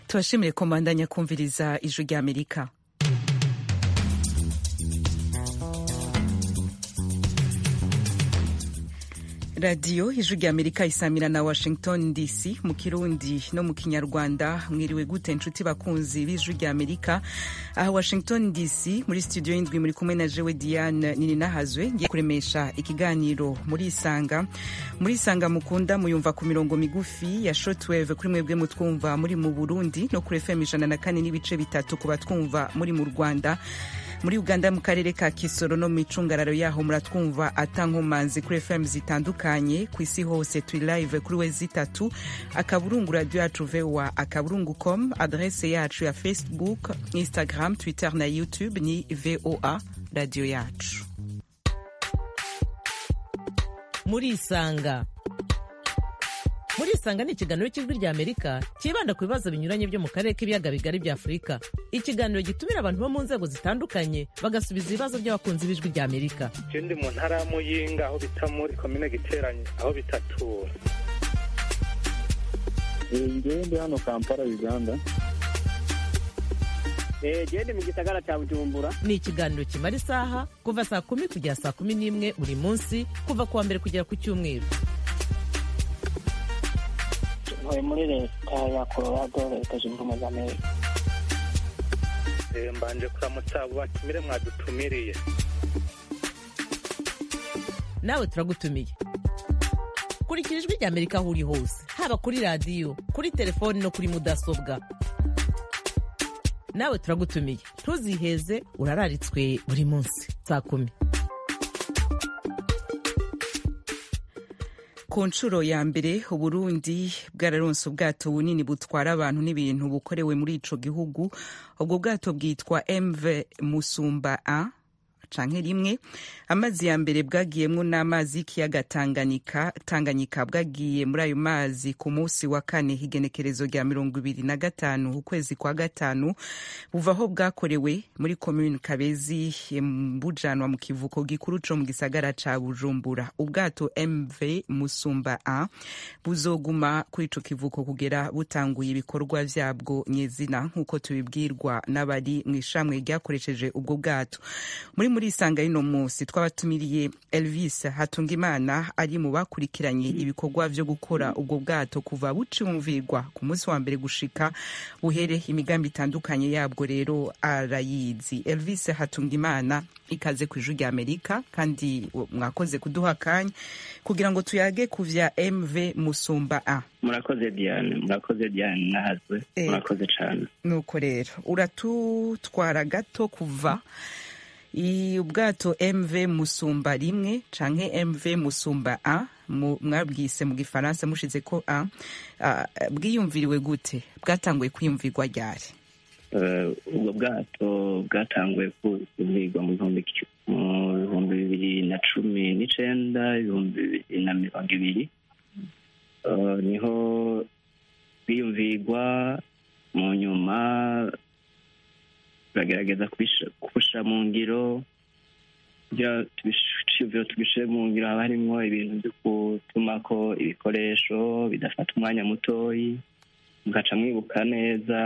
tubashimire ko mbandanya kumviriza ijwi rya amerika radiyo ijwi rya amerika isamira na washington dc mu kirundi no mu kinyarwanda mwiriwe gute inshuti bakunzi b'ijwi rya amerika aha washington dc muri studio y'indwi muri kumwe na jewe diane nini nahazwe ngiye kuremesha ikiganiro muri isanga muri isanga mukunda muyumva ku mirongo migufi ya shortwave kuri mwebwe mutwumva muri mu burundi no kuri fm ijana na kane n'ibice bitatu ku batwumva muri mu rwanda muri uganda mu karere ka kisoro no mu icungararo yaho muratwumva atankomanzi kuri fm zitandukanye ku isi hose turi live kuri we zitatu akaburungu radio yacu voa akaburungu com adrese yacu ya facebook instagram twitter na youtube ni voa radio yacu muri isanga muri isanga ni ikiganiro cy'ijwi rya amerika cyibanda ku bibazo binyuranye byo mu karere k'ibiyaga bigari bya afurika ikiganiro gitumira abantu bo mu nzego zitandukanye bagasubiza ibibazo by'abakunzi b'ijwi rya amerika ndi mu ntara ya muyinga aho bita muri komine giteranye aho bitatura ngewe ndi hano kampala uganda gende mu gisagara cya bujumbura ni ikiganiro kimara isaha kuva saa kumi kugera saa kumi n'imwe buri munsi kuva ku wa mbere kugera ku cyumweru ntuye muri leta ya colorado leta zunze ubumwe za amerika mbanje kuramutsa abo batumire mwadutumiriye nawe turagutumiye kurikira ijwi rya amerika aho uri hose haba kuri radiyo kuri telefoni no kuri mudasobwa nawe turagutumiye ntuziheze urararitswe buri munsi saa kumi ku nshuro ya mbere uburundi bwararonse ubwato bunini butwara abantu n'ibintu bukorewe muri ico gihugu ubwo bwato bwitwa mv musumba a canke rimwe amazi ya mbere bwagiyemwo n'amazi y'ikiyaga tanganyika tanganyika bwagiye muri ayo mazi ku munsi wa kane igenekerezo rya mirongo ibiri na gatanu ukwezi kwa gatanu buva aho bwakorewe muri komune kabezi bujanwa mu kivuko gikuru co mu gisagara ca bujumbura ubwato mv musumba a buzoguma kuri ico kivuko kugera butanguye ibikorwa vyabwo nyezina nk'uko tubibwirwa n'abari mw'ishamwe ryakoresheje ubwo bwato muri muri isanga y'uno munsi twabatumiriye elvis hatungimana ari mu bakurikiranye ibikorwa vyo gukora ubwo bwato kuva bucumvirwa ku munsi wa mbere gushika buhere imigambi itandukanye yabwo rero arayizi elvis hatungimana ikaze ku ijwi rya amerika kandi mwakoze kuduha akanya kugira ngo tuyage ku vya mv musumba a murakoze diane murakoze diane nahazwe murakoze cane nuko rero uratutwara gato kuva ubwato mv musumba rimwe canke mv musumba a mwabwise mu gifaransa mushize ko a bwiyumviriwe gute bwatanguye kwiyumvirwa ryari ubwo bwato bwatanguye kuyumvirwa mu bihumbi bibiri na cumi n'icenda ibihumbi bibiri na mirongo ibiri niho bwiyumvirwa mu nyuma turagerageza kubushyira mu ngiro kugira tubishyire tubishyire mu ngiro haba harimo ibintu byo gutuma ko ibikoresho bidafata umwanya mutoyi mugaca mwibuka neza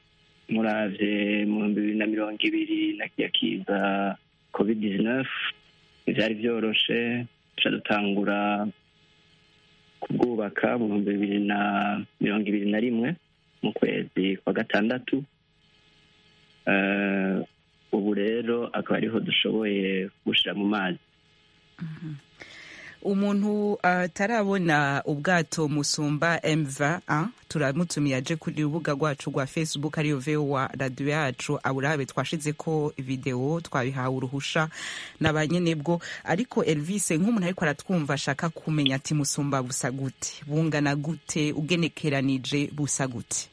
murabye mu bihumbi bibiri na mirongo ibiri na kiya kiza covid 19 ntibyari byoroshe tuca dutangura kubwubaka mu bihumbi bibiri na mirongo ibiri na rimwe mu kwezi kwa gatandatu ubu rero akaba ariho dushoboye gushyira mu mazi umuntu atarabona ubwato musumba mva turamutumiye aje kuri urubuga rwacu rwa facebook ariyo vowa radiyo yacu aburabe twashize ko videwo twabihawe uruhusha na ba nyenebwo ariko elvis nk'umuntu ariko aratwumva ashaka kumenya ati musumba busa gute bungana gute ugenekeranije busa gute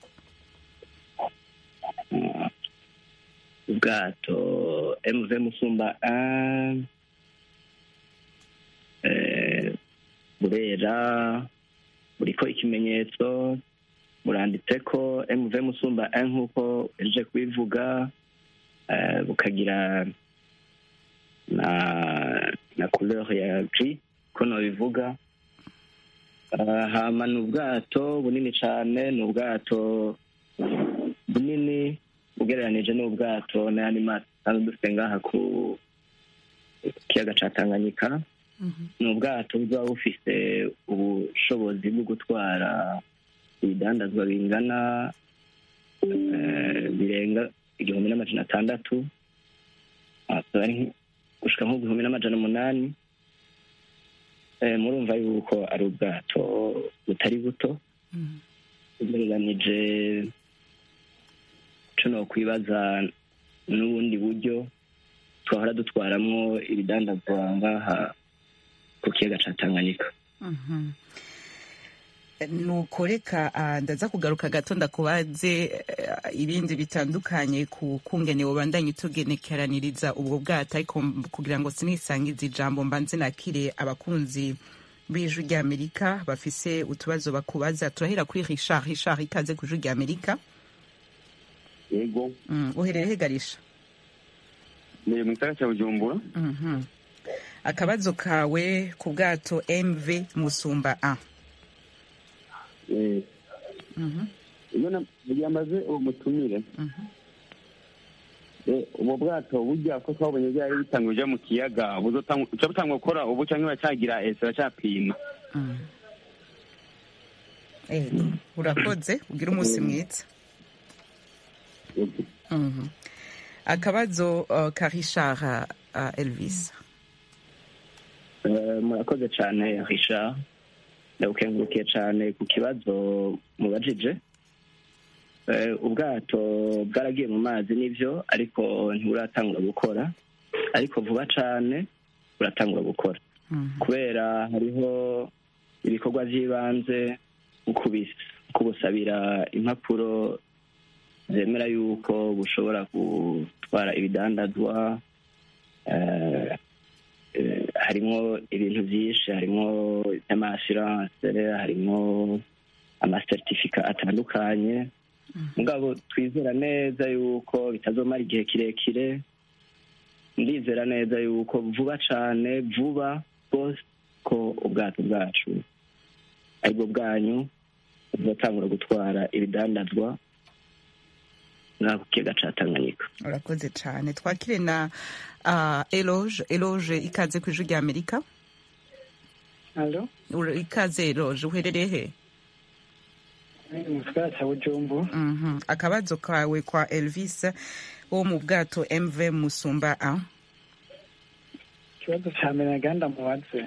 ubwato mv musumba a burera buriko ikimenyetso buranditse ko mv musumba a nk'uko eje kubivuga bukagira na na couleur ya gris ko nobivuga hama ni ubwato bunini cane ni ubwato bunini ugereranije n'ubwato n'ayandi mazi dusanzwe dufite ngaha ku kiyaga ca tanganyika ni ubwato buba bufise ubushobozi bwo gutwara ibidandazwa bingana eh, birenga igihumbi n'amajana atandatu akaba ari nk- gushika nk'igihumbi n'amajana umunani Eh, murumva yuko ari ubwato butari buto ugereranije co nokwibaza n'ubundi buryo twahora dutwaramwo ibidandazwa ngaha ku kiyaga ca tanganyika Mhm. nuko reka ah, ndaza kugaruka gato ndakubaze eh, ibindi bitandukanye ku kungene ubandanye utugenekeraniriza ubwo bwato ariko m- kugira ngo sinisangize ijambo mbanze nakire abakunzi b'ijwi ry'amerika bafise utubazo bakubaza turahera kuri richard richard ikaze ku ijwi ry'amerika yego mm, uherereye hegarisha ni mu gisagara cya bujumbura Mhm. akabazo kawe ku bwato mv musumba a Eh, Mhm, iyo na- igihe amaze uwo mutumire mhm. eh, ubwo bwato burya ko twabonye byari bitanguye uja mu kiyaga buzotangwa- buca butangwa gukora ubu canke baracagira ese baracapima Mm. Ego, urakoze ugira umunsi mwiza Yego. Mhm. akabazo uh, ka richard uh, elvis Eh, murakoze cane richard ndagukengurukiye cane ku kibazo mubajije Eh, ubwato bwaragiye mu mazi nivyo ariko ntiburatangura gukora ariko vuba cane buratangura gukora Mhm. kubera hariho ibikorwa vy'ibanze nko kubis- kubusabira impapuro zemera yuko bushobora gutwara ibidandazwa eh, eh, harimwo ibintu vyinshi harimwo ivy'amaassurance harimwo amasertifika atandukanye mugabo twizera neza yuko bitazomara igihe kirekire ndizera neza yuko vuba cane vuba rwose ko ubwato bwacu aribwo bwanyu buzatangura gutwara ibidandazwa ngaha ku kiyaga ca tanganyika urakoze cyane twakire na uh, eloge eloge ikaze ku ijwi ry'amerika alo Ura- ikaze eloge uherereye he mu gisagara cya bujumbu Mhm. akabazo kawe kwa elvis wo mu bwato mv musumba a ikibazo cya mbere naganda mubaze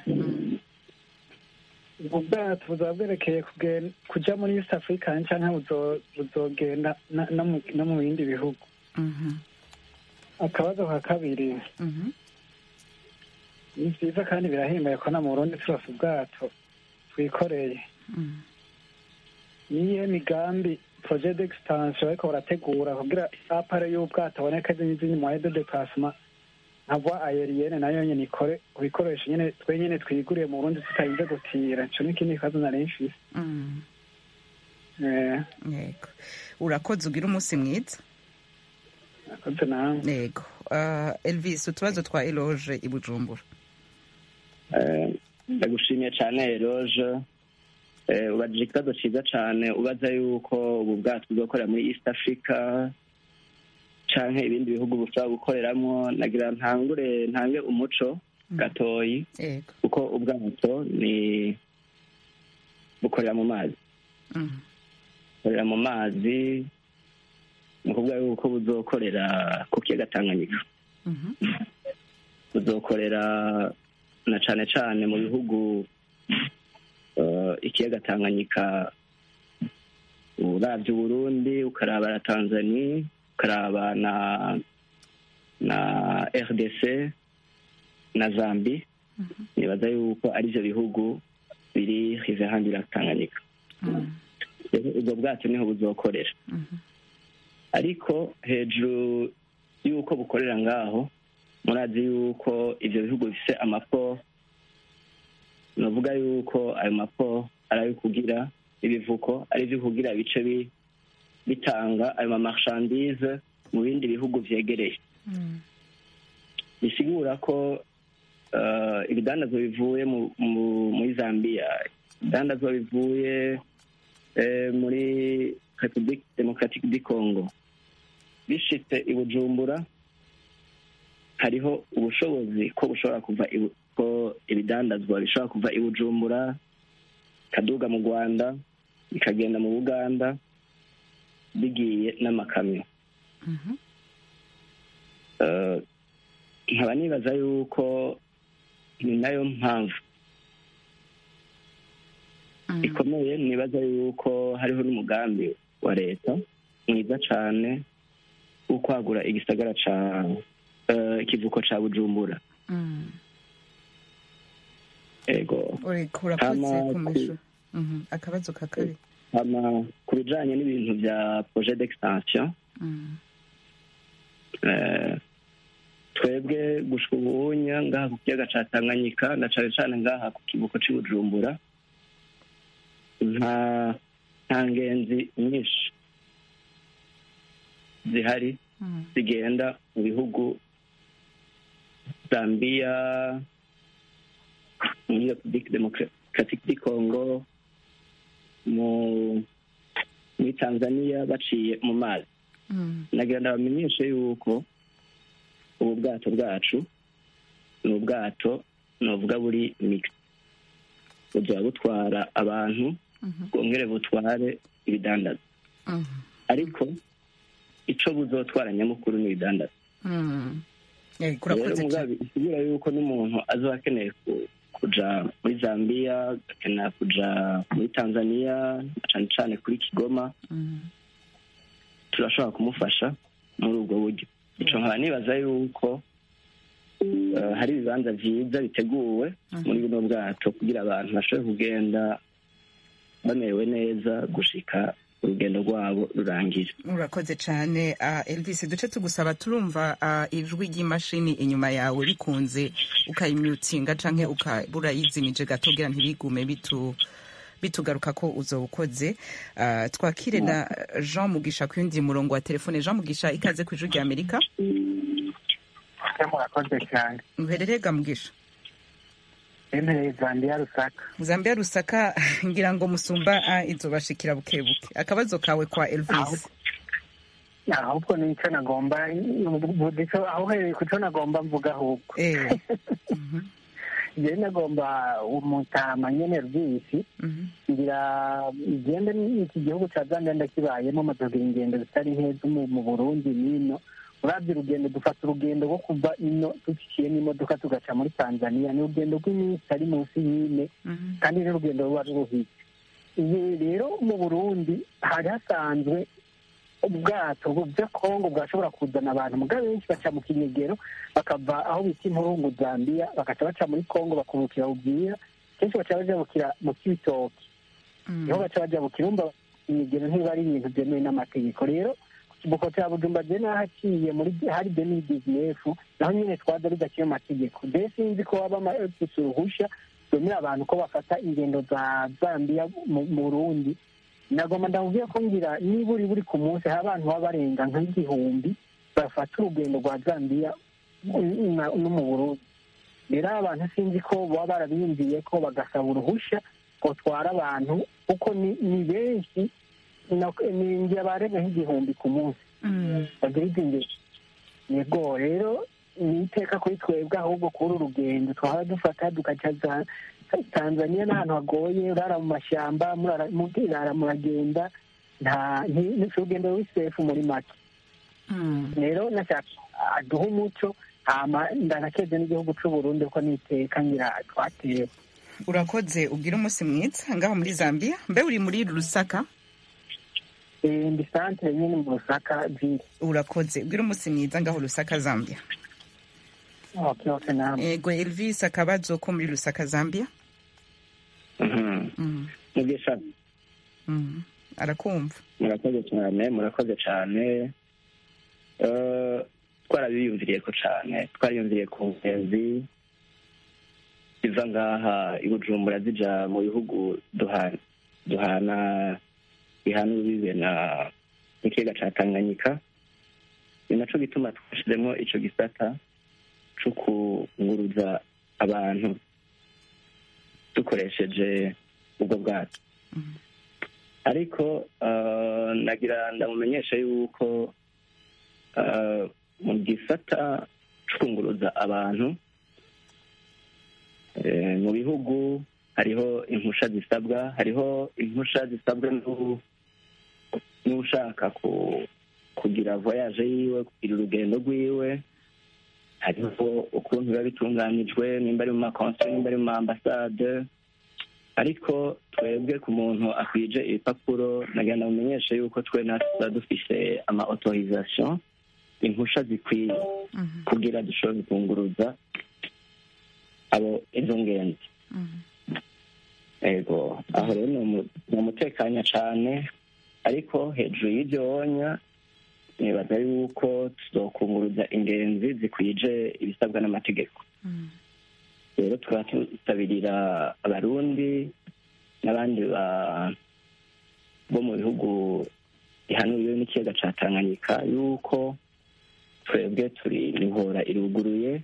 ubwo bwato buzaba bwerekeye kugen- kuja muri east africa canke buzo- buzogenda na- no mu- no mu bindi bihugu Mhm. akabazo ka kabiri Mhm. ni vyiza kandi birahimbaye ko na mu burundi turose ubwato twikoreye Mhm. niyihe migambi projet d'extension bariko barategura kugira apare y'ubwato aboneka n'izindi moyen de déplacement nka voie aérienne nayo nyene ikore kubikoresha nyene twe nyene twiguriye mu burundi tutarinze gutira ico n'ikindi kibazo nari mfise Mhm. Eh, yego urakoze ugira umunsi mwiza akoze nawe yego uh, elvis utubazo twa eloge i bujumbura Eh, ndagushimiye cane eroge Eh, ubajije ikibazo ciza cane ubaza yuko ubu bwato buzokorera muri east africa canke ibindi bihugu bushobora gukoreramwo nagira ntangure ntange umuco gatoyi yego kuko ubwato ni bukorera mu mazi Mhm. bukorera mu mazi ni ukuvuga yuko buzokorera ku kiyaga tanganyika Mhm. buzokorera na cane cane mu bihugu eh, ikiyaga tanganyika uravye uburundi ukaraba na tanzania ukaraba na na rdc na zambi nibaza yuko ari ivyo bihugu biri rive handi la tanganyika Mhm. rero ubwo bwato niho buzokorera Mhm. ariko hejuru y'uko bukorera ngaho murazi yuko ivyo bihugu bifise amapo novuga yuko ayo mapo ari ayo kugira ibivuko ari ivyo kugira bice bi- bitanga ayo mamarchandise mu bindi bihugu vyegereye Mhm. bisigura ko eh, ibidandazwa bivuye mu- mu- muri zambia ibidandazwa bivuye eh, muri republique democratique du congo bishitse i bujumbura hariho ubushobozi ko bushobora kuva i Bu- ko ibidandazwa bishobora kuva i bujumbura bikaduga mu rwanda bikagenda mu buganda bigiye n'amakamyo Mhm. Eh, nkaba nibaza yuko ni nayo mpamvu Mm. ikomeye nibaza yuko hariho n'umugambi wa leta mwiza cane wo kwagura igisagara ca eh, ikivuko ca bujumbura Mm. ego uriko urakoze Hama ku ku- mishu Mhm. akabazo ka kabiri hama ku bijanye n'ibintu vya projet d'extension Mm. eh, twebwe gushika ubunya ngaha ku kiyaga ca tanganyika na cane cane ngaha ku kivuko c'i bujumbura nta nta ngenzi nyinshi zihari Mm. zigenda mu bihugu zambia muri republique democratique du congo mu muri tanzania baciye mu mazi Mm. nagira ndabamenyeshe yuko ubu bwato bwacu ni ubwato novuga buri mix buzoba butwara abantu Mhm. bwongere butware ibidandaza Mhm. ariko ico buzotwara nyamukuru ni ibidandaza Mm. Eh, rero kurakoze cyane mugabe isigura yuko n'umuntu azoba akeneye ku- kuja muri zambia agakenera kuja muri tanzania cane cane kuri kigoma Mm. turashobora kumufasha muri ubwo buryo ico nkaba nibaza yuko eh, hari ibibanza vyiza biteguwe Mhm. muri buno bwato kugira abantu bashobore kugenda bamerewe neza gushika urugendo rwabo rurangira urakoze cyane uh, elvis duce tugusaba turumva uh, ijwi ry'imashini inyuma yawe bikunze ukayimyutinga canke ukabura yizimije gato kugira ntibigume bitu bitugaruka ko uzoba ukoze uh, twakire na jean mugisha ku yundi murongo wa telefone jean mugisha ikaze ku ijwi rya amerika murakoze cyane uherereye ga mugisha emeye zambiya rusaka zambia rusaka ngira ngo musumba uh, izobashikira buke buke akabazo kawe kwa elvis ahubwo nicyo nagomba budico aho uhereye ku cyo nagomba mvuga ahubwo eh. Mhm, njyewe nagomba umutama nyene rw'isi mhm, ngira igende iki gihugu ca zambia ndakibayemo mazogira ingendo zitari nke zo mu mu burundi n'ino uravye urugendo dufata urugendo rwo kuva ino duciye n'imodoka tugaca muri tanzania ni urugendo rw'iminsi ari munsi y'ine mhm, kandi n'urugendo ruba ruruhitse ibi rero mu burundi hari hasanzwe ubwato bwa kongo bwashobora kuzana abantu muga benshi baca mu kinyegero bakava aho bita impurungu zambiya bagaca baca muri kongo bakubukira ubwira kenshi baca bajabukira mu kibitoki mhm. niho baca bajabukira umva imigero ntiba ari ibintu byemewe n'amategeko rero ku kivuko cya bujumba je nahaciye muri hari deni bizinefu naho nyine twaza bidaciye amategeko je sinzi ko waba bafise uruhusha rwemerera abantu ko bafata ingendo za zambiya mu mu burundi nagomba ndamubwiye ko ngira niba uri buri ku munsi hari abantu baba barenga nk'igihumbi bafata urugendo rwa zambiya no mu burundi rero abantu sinzi ko baba barabiyumviye ko bagasaba uruhusha gutwara abantu kuko ni ni benshi na- ni ngira barenga nk'igihumbi ku munsi Mm. bagira izi ngendo yego rero ni iteka kuri twebwe ahubwo kuri uru rugendo twaba dufata dukaca za tanzania n'ahantu hagoye urara mu mashyamba murara- murara muragenda nta nti- ni urugendo rw'isefu muri make Mm. rero nashaka aduha umuco hama ndanakeze n'igihugu c'uburundi ko niteka ngira twatewe urakoze ubwira umunsi mwiza ngaho muri zambia mbe uri muri rusaka Eh, ndi santere nyine mu rusaka vile urakoze ubwira umunsi mwiza ngaho rusaka zambia okay, okay, namwe ego elvis akabazo ko muri rusaka zambia Mhm. Mm. mugisha Mm. arakumva murakoze cyane murakoze cyane Eh, twarabiyumviriye ko cyane twariyumviriye ku ngenzi ziva ngaha i bujumbura zija mu bihugu duhana duhana bihana urubibe na n'ikiyaga ca tanganyika ni naco gituma twashizemo ico gisata co kunguruza abantu dukoresheje ubwo bwato Mhm. ariko eh, nagira ndamumenyesha yuko eh, mu gisata cunguruza abantu eh, mu bihugu hariho impusha zisabwa hariho impusha zisabwa n'u- n'ushaka ku- kugira voyage yiwe kugira urugendo rwiwe hariho ukuntu biba bitunganijwe nimba ari mu makonseri nimba ari mu maambasade ariko twebwe ku muntu akwije ibipapuro nagenda mumenyeshe yuko twe natwe tuba dufise ama autorisation impusha zikwiye kugira dushobore gukunguruza abo izo ngenzi ego aho rero ni umu- ni umutekanya cane ariko hejuru y'ibyo wonya nibaza yuko tuzokunguruza ingenzi zikwije ibisabwa n'amategeko rero tukaba tutabirira abarundi n'abandi ba- bo mu bihugu bihanuriwe n'ikiyaga ca tanganyika yuko twebwe turi mihora iruguruye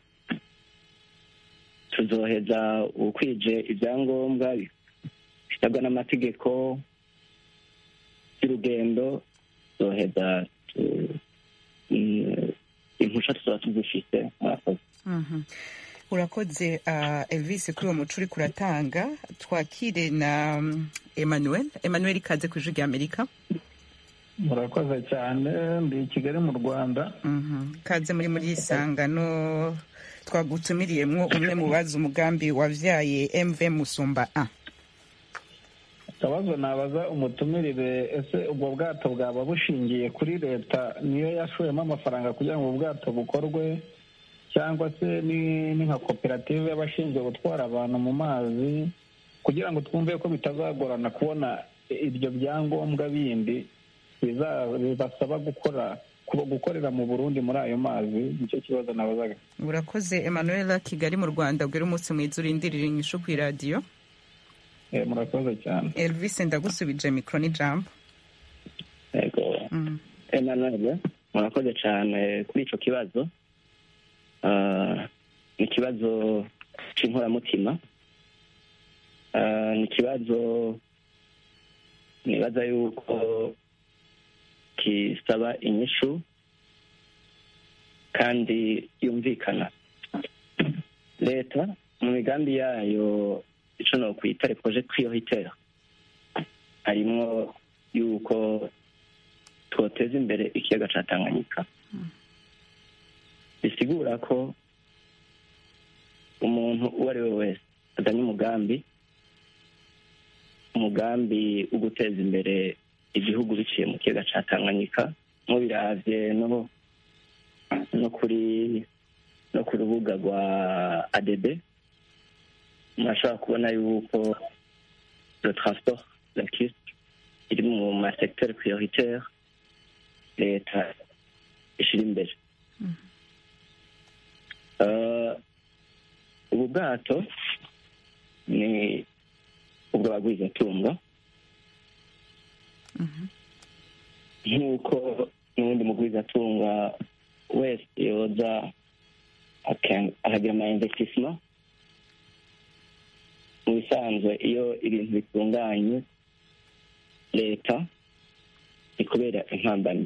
tuzoheza ukwije ibyangombwa bisabwa n'amategeko y'urugendo tuzoheza tu- mm, impusha tuzaba tuzifise murakoze Mhm. urakoze uh, elvis kuri uwo muco uriko uratanga twakire na um, emmanuel emmanuel ikaze ku ijwi rya amerika murakoze cyane ndi i kigali mu rwanda Mhm. kaze muri muri isangano twagutumiriyemwo umwe mu bazi umugambi wavyaye mv musumba a akabazo nabaza umutumirire ese ubwo bwato bwaba bushingiye kuri leta niyo yashoyemo amafaranga kugira ngo ubwo bwato bukorwe cyangwa se ni ni nka koperative y'abashinzwe gutwara abantu mu mazi kugira ngo twumve ko bitazagorana kubona ibyo byangombwa bindi biza- bibasaba gukora kuba gukorera mu burundi muri ayo mazi nicyo kibazo nabazaga urakoze emmanuel kigali mu rwanda ubwira umunsi mwiza urindirira inyishu ku iradiyo Eh, murakoze cyane elvis ndagusubije mikoro n'ijambo ego Mhm. emmanuel murakoze cyane kuri ico kibazo Ah, ni ikibazo c'inkoramutima Ah, ni ikibazo nibaza yuko kisaba inyishu kandi yumvikana leta mu migambi yayo ico nokwita le projet prioritaire harimwo yuko twoteza imbere ikiyaga ca tanganyika bisigura ko umuntu uwo ari we wese azanye umugambi umugambi wo guteza imbere igihugu biciye mu kiyaga ca tanganyika mubiravye no no kuri no ku rubuga rwa adb murashobora kubona yuko le transport lacustre iri mu masecteur prioritaire leta ishira imbere Eh, ubu bwato ni ubw'abagwizatunga nk'uko n'ubundi mugwizatunga wese yoza aka- akagira ama investissement mu bisanzwe iyo ibintu bitunganye leta ni kubera impambano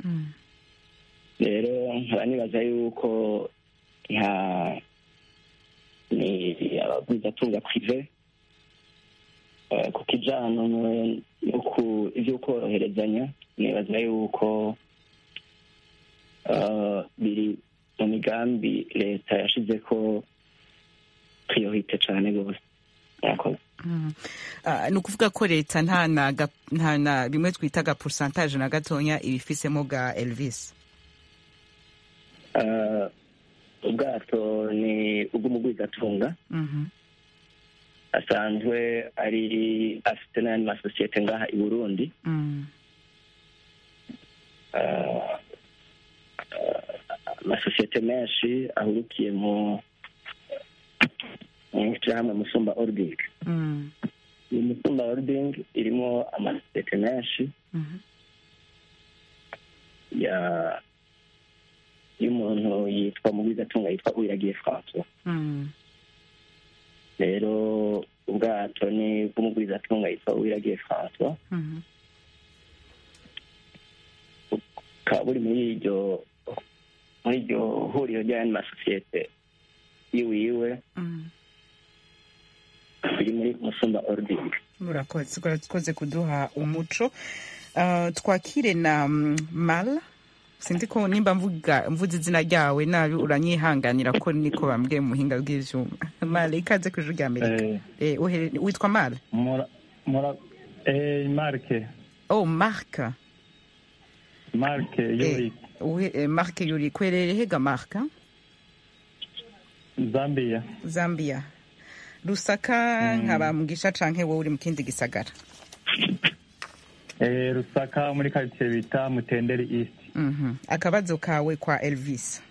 rero nkaba nibaza yuko nka ni abagwizatunga prive eh, ku kijana no- no ku ivyo koroherezanya nibaza yuko eh, biri mu migambi leta yashizeko priorite cane rwose murakoze Mhm. Ah, ni ukuvuga ko leta nta na ga- nta na bimwe twita ga pourcentage na gatonya ibifisemo bwa elvis Eh, ubwato ni ubw'umugwizatunga Mhm. asanzwe ari afite n'ayandi masosiyete ngaha i burundi Mm. Eh, eh, amasosiyete menshi ahurukiye mu mu hamwe musumba ording Mm. iyi musumba ording irimo amasosiyete menshi Mhm. ya y'umuntu yitwa mugwizatunga yitwa uwiragiye francois Mm. rero ubwato ni bw'umugwizatunga yitwa uwiragiye francois Mhm. bukaba buri muri iryo muri iryo huriro ry'ayandi masosiyete yiwiwe biri muri musumba ording murakoze urakoze kuduha umuco Ah, twakire na mm, mal sinzi ko nimba mvuga mvuze izina ryawe nabi uranyihanganira ko niko bambwiye mu buhinga bw'ivyuma mal ikaze ku ijuru rya amerika Eh, Eh, uhere- witwa mal mura mura eh, marke oh mark marke yuri Uhe- eh, mark yuri kwerere hega mark zambia zambia rusaka nkaba mugisha canke wowe uri mu kindi gisagara eh, rusaka muri quartier bita mutenderi east Mhm. akabazo kawe kwa elvis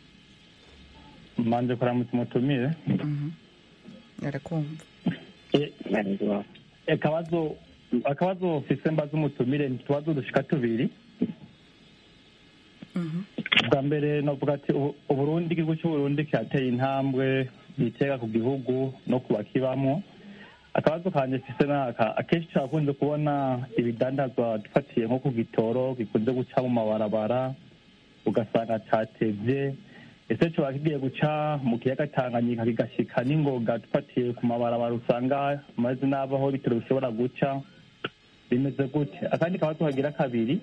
manje kuramutsa umutumire Mhm. arakumva Eh, akabazo akabazo mfise mbaza umutumire ni utubazo dushika tubiri Mhm. bwa mbere novuga ati ubu- uburundi igihugu cy'uburundi kirateye intambwe yitega ku gihugu no ku bakibamwo akabazo kanje mfise naka akenshi turakunze kubona ibidandazwa dufatiye nko ku gitoro gikunze guca mu mabarabara ugasanga catevye ese coba kigiye guca mu kiyaga tanganyika kigashika n'ingoga dufatiye ku mabarabara usanga amazi n'abaho ibitoro bishobora guca bimeze gute akandi kabazo kagira kabiri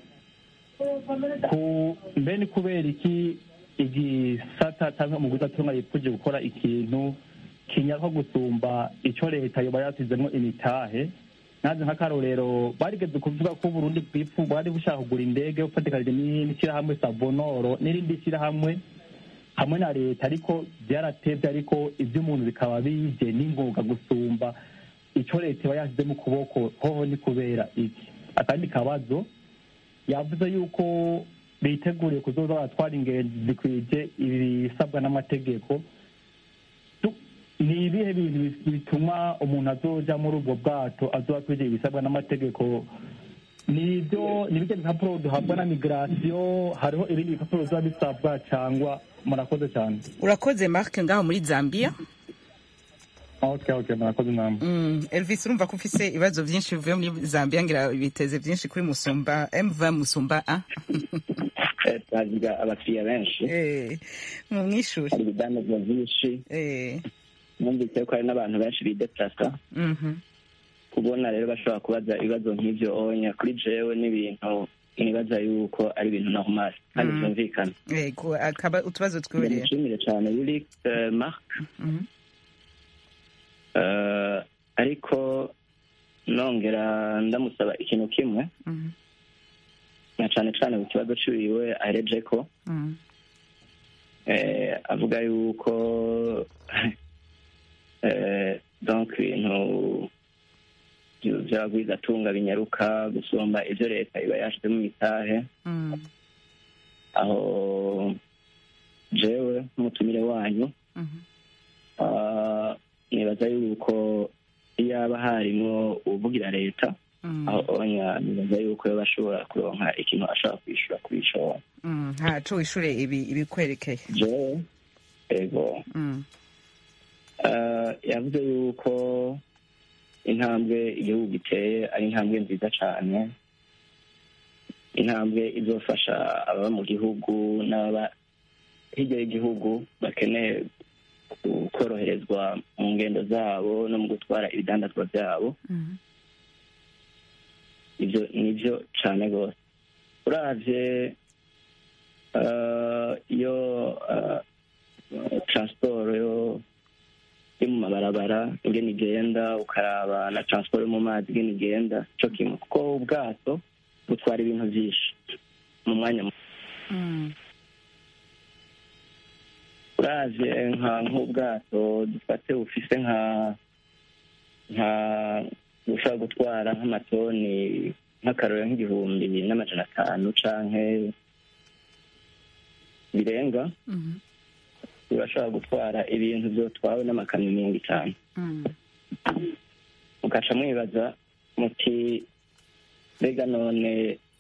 ku mbe ni kubera iki igisata cyangwa umuguzi atunga yipfuje gukora ikintu kinyarwa gusumba icyo leta yoba yasizemo imitahe nanze nk'akarorero barigeze kuvuga ko uburundi bwipfu bwari bushaka kugura indege bufatikanije n'ishyirahamwe savonoro n'irindi shyirahamwe hamwe na leta ariko byaratevye ariko iby'umuntu bikaba bije n'ingoga gusumba icyo leta iba yashyize mu kuboko hoho ni kubera iki akandi kabazo yavuze yuko biteguriye kuzoza baratwara ingenzi zikwije ibisabwa n'amategeko Tu- ni ibihe bintu bis- bituma umuntu azoja muri ubwo bwato azoba akwije ibisabwa n'amategeko ni ibyo ni bijya bipapuro duhabwa na migirasiyo hariho ibindi bipapuro biba bisabwa cyangwa murakoze cyane urakoze mark ngaho muri zambia okay okay murakoze namwe Mm, elvis urumva ko ufise ibibazo byinshi bivuye muri zambia ngira biteze byinshi kuri musumba mv musumba a Eh, twagira abakiriya benshi Eh, mu mwishuri hari ibidandazwa byinshi Eh, numvise ko hari n'abantu benshi bideplasa mhm. kubona rero bashobora kubaza ibibazo nk'ibyo onya kuri jewe n'ibintu nibaza yuko ari ibintu normal kandi Mm. byumvikana Yego, akaba utubazo twibereye ndamushimire cyane yuri eh, mark Mhm. Eh, ariko nongera ndamusaba ikintu kimwe Mhm. na cyane cyane ku kibazo ciwiwe ahereje ko Mhm. eh, avuga yuko eh, donc ibintu byu- vy'abagwizatunga binyaruka gusumba ivyo leta iba yashizemo imitahe Mhm. aho jewe nk'umutumire wanyu Mhm. ah, nibaza yuko iyaba harimwo uvugira leta Mhm. aho onya nibaza yuko yoba ashobora kuronka ikintu ashobora kwishura kuri ico Mhm. ntaco wishure ibi ibikwerekeye jewe ego Mhm. Ah, yavuze yuko intambwe igihugu giteye ari intambwe nziza cyane intambwe izofasha ababa mu gihugu n'ababa hirya y'igihugu bakeneye ku- koroherezwa mu ngendo zabo no mu gutwara ibidandazwa byabo Mhm. ibyo ni byo cyane rwose uravye ah, iyo ah, transport yo yo mu mabarabara ingene igenda ukaraba na transport yo mu mazi ingene igenda co kimwe kuko ubwato butwara ibintu vyinshi mu mwanya muto. Mhm. uravye nka nk'ubwato dufate bufise nka nka bushobora gutwara nk'amatoni nk'akarorero nk'igihumbi n'amajana atanu canke birenga Mhm. urashobora gutwara ibintu vyotwawe n'amakamyo mirongo itanu Mhm. mukaca mwibaza muti mbega none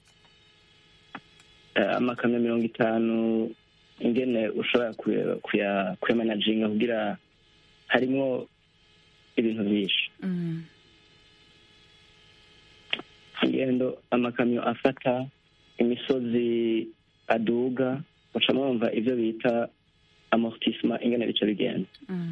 eh, amakamyo mirongo itanu ingene ushobora kuya- kuya- kuyamanajinga kugira harimwo ibintu vyinshi Mhm. ingendo amakamyo afata imisozi aduga muca mwumva ibyo bita amortissement ingene bica bigenda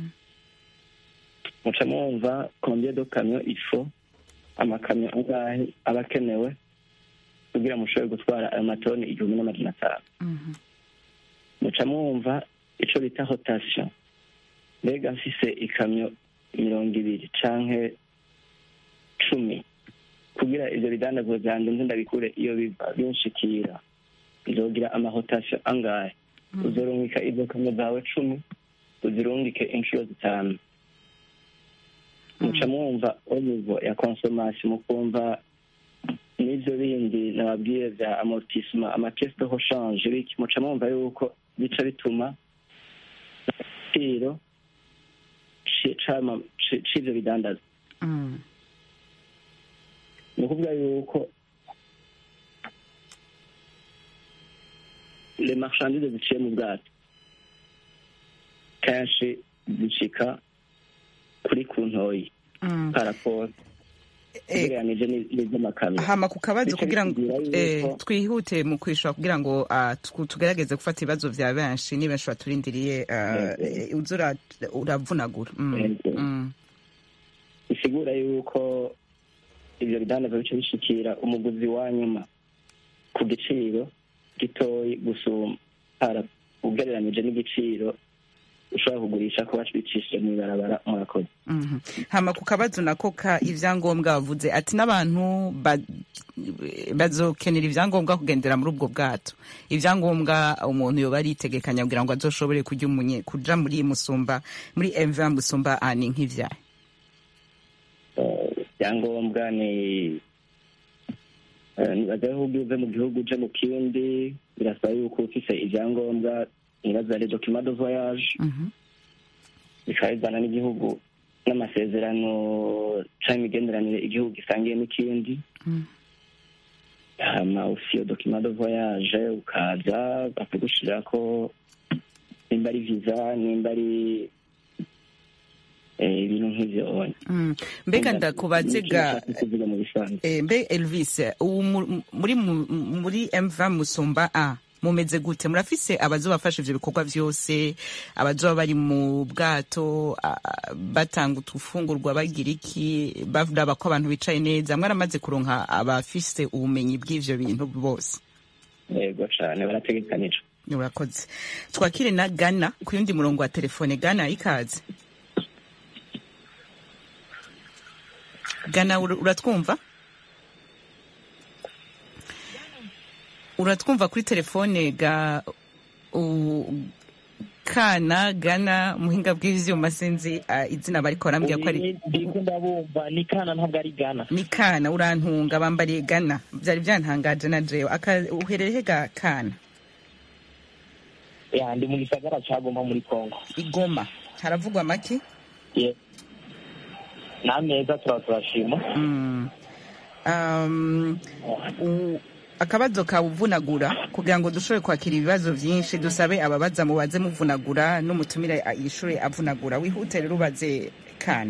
muca mwumva combien de camion il faut amakamyo angahe aba akenewe kugira mushobore gutwara ayo matoni igihumbi n'amajana atanu muca mwumva ico bita rotation mbega mfise ikamyo mirongo ibiri canke cumi kugira ivyo bidandazwa vyanje nze ndabikure iyo biva binshikira nzogira amarotation angahe uzorungika izo kamyo zawe cumi uzirungike inshuro zitanu muca mwumva au niveau ya consommation mukumva n'ivyo bindi nababwiye vya amortissement amapiece de rechange biki muca mwumva yuko bica bituma igiciro ci- c'ama- ci- c'ivyo bidandaza ni ukuvuga yuko le marchandise ziciye mu bwato kenshi zicika kuri ku ntoyi paraporo ugereranije n'iz'amakamyo hama ku kabazo Bica kugira ngo bitubwira eh, yuko- twihute mu kwishura kugira ngo ah, tu- tugerageze gufata ibibazo vya benshi ni benshi baturindiriye ah, eh, uza ura- uravunagura Mm, Yego. mm, bisigura yuko ivyo bidandaza bica bishikira umuguzi wa nyuma ku giciro gitoyi gusumba para ugereranije n'igiciro ushobora kugurisha ko bacicishije mw'ibarabara murakoze mhm. hama ku kabazo nako ka ivyangombwa bavuze ati n'abantu ba- bazokenera ivyangombwa kugendera muri ubwo bwato ivyangombwa umuntu yoba aritegekanya kugira ngo azoshobore kuja umunye kuja muri musumba muri mv musumba ani nk'ivyahe Eh, ibyangombwa ni eh, nibaza yuko ugiye uve mu gihugu uje mu kindi birasaba yuko ufise ivyangombwa nibaza ari document de voyage Mhm. bikaba bizana n'igihugu n'amasezerano canke imigenderanire igihugu gisangiye n'ikindi Mm. hama ufise iyo document de voyage ukaza bakagushirako nimba ari visa nimba ari eh, ibintu nk'ivyo Mm. mbega ndakubaze ga kuvuga mu bisanzwe Eh, mbe elvis ubu mu- muri mu- muri mv musumba a mumeze gute murafise abazobafasha ivyo bikorwa vyose abazoba bari mu bwato a- a- batanga utufungurwa bagira iki baraba ko abantu bicaye neza mwaramaze kuronka abafise ubumenyi bw'ivyo bintu bose yego cane barategekanijwe urakoze twakire na gana ku yundi murongo wa telefone gana ikaze gana ur- uratwumva uratwumva kuri telefone ga u- kana gana muhinga bw'ivyuma sinzi ah, izina bariko barambwira ko ari ndiko ndabumva ni kana ntabwo ari gana ni kana urantunga bambariye gana vyari vyantangaje na jewe Aka- uherereye ga kana ya ndi mu gisagara ca goma muri kongo igoma haravugwa make Ye. n'ameza turaba turashima Mm. Um, u- akabazo kawuvunagura kugira ngo dushobore kwakira ibibazo vyinshi dusabe ababaza mubaze muvunagura n'umutumire a- yishure avunagura wihute rero ubaze kana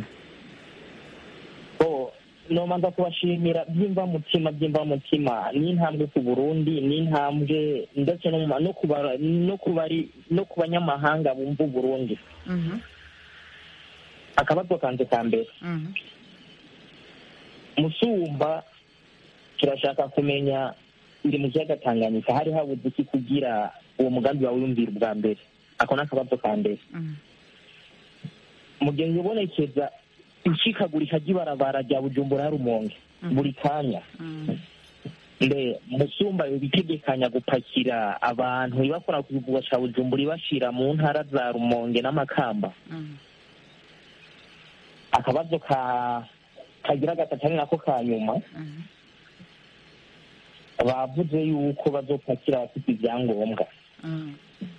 bo nomanza kubashimira byimva mutima byimva mutima ni intambwe ku burundi ni intambwe ndetse no mu ma- no ku bara- no ku bari no ku banyamahanga bumva uburundi Mhm, akabazo kanje ka mbere mhm, musumba turashaka kumenya iri mu kiyaga tanganyika hari habuze iki kugira uwo mugambi wawe wiyumvira ubwa mbere ako ni akabazo ka mbere mhm, mu gihe hibonekeza icikagurika ry'ibarabara rya bujumbura ya rumonge buri kanya mhm, mbe musumba bitegekanya gupakira abantu ibakora ku kivugo ca bujumbura ibashira mu ntara za rumonge n'amakamba mhm. akabazo ka kagira gatatu ari nako ka nyuma Mhm. bavuze yuko bazopakira abafite ibyangombwa Mhm.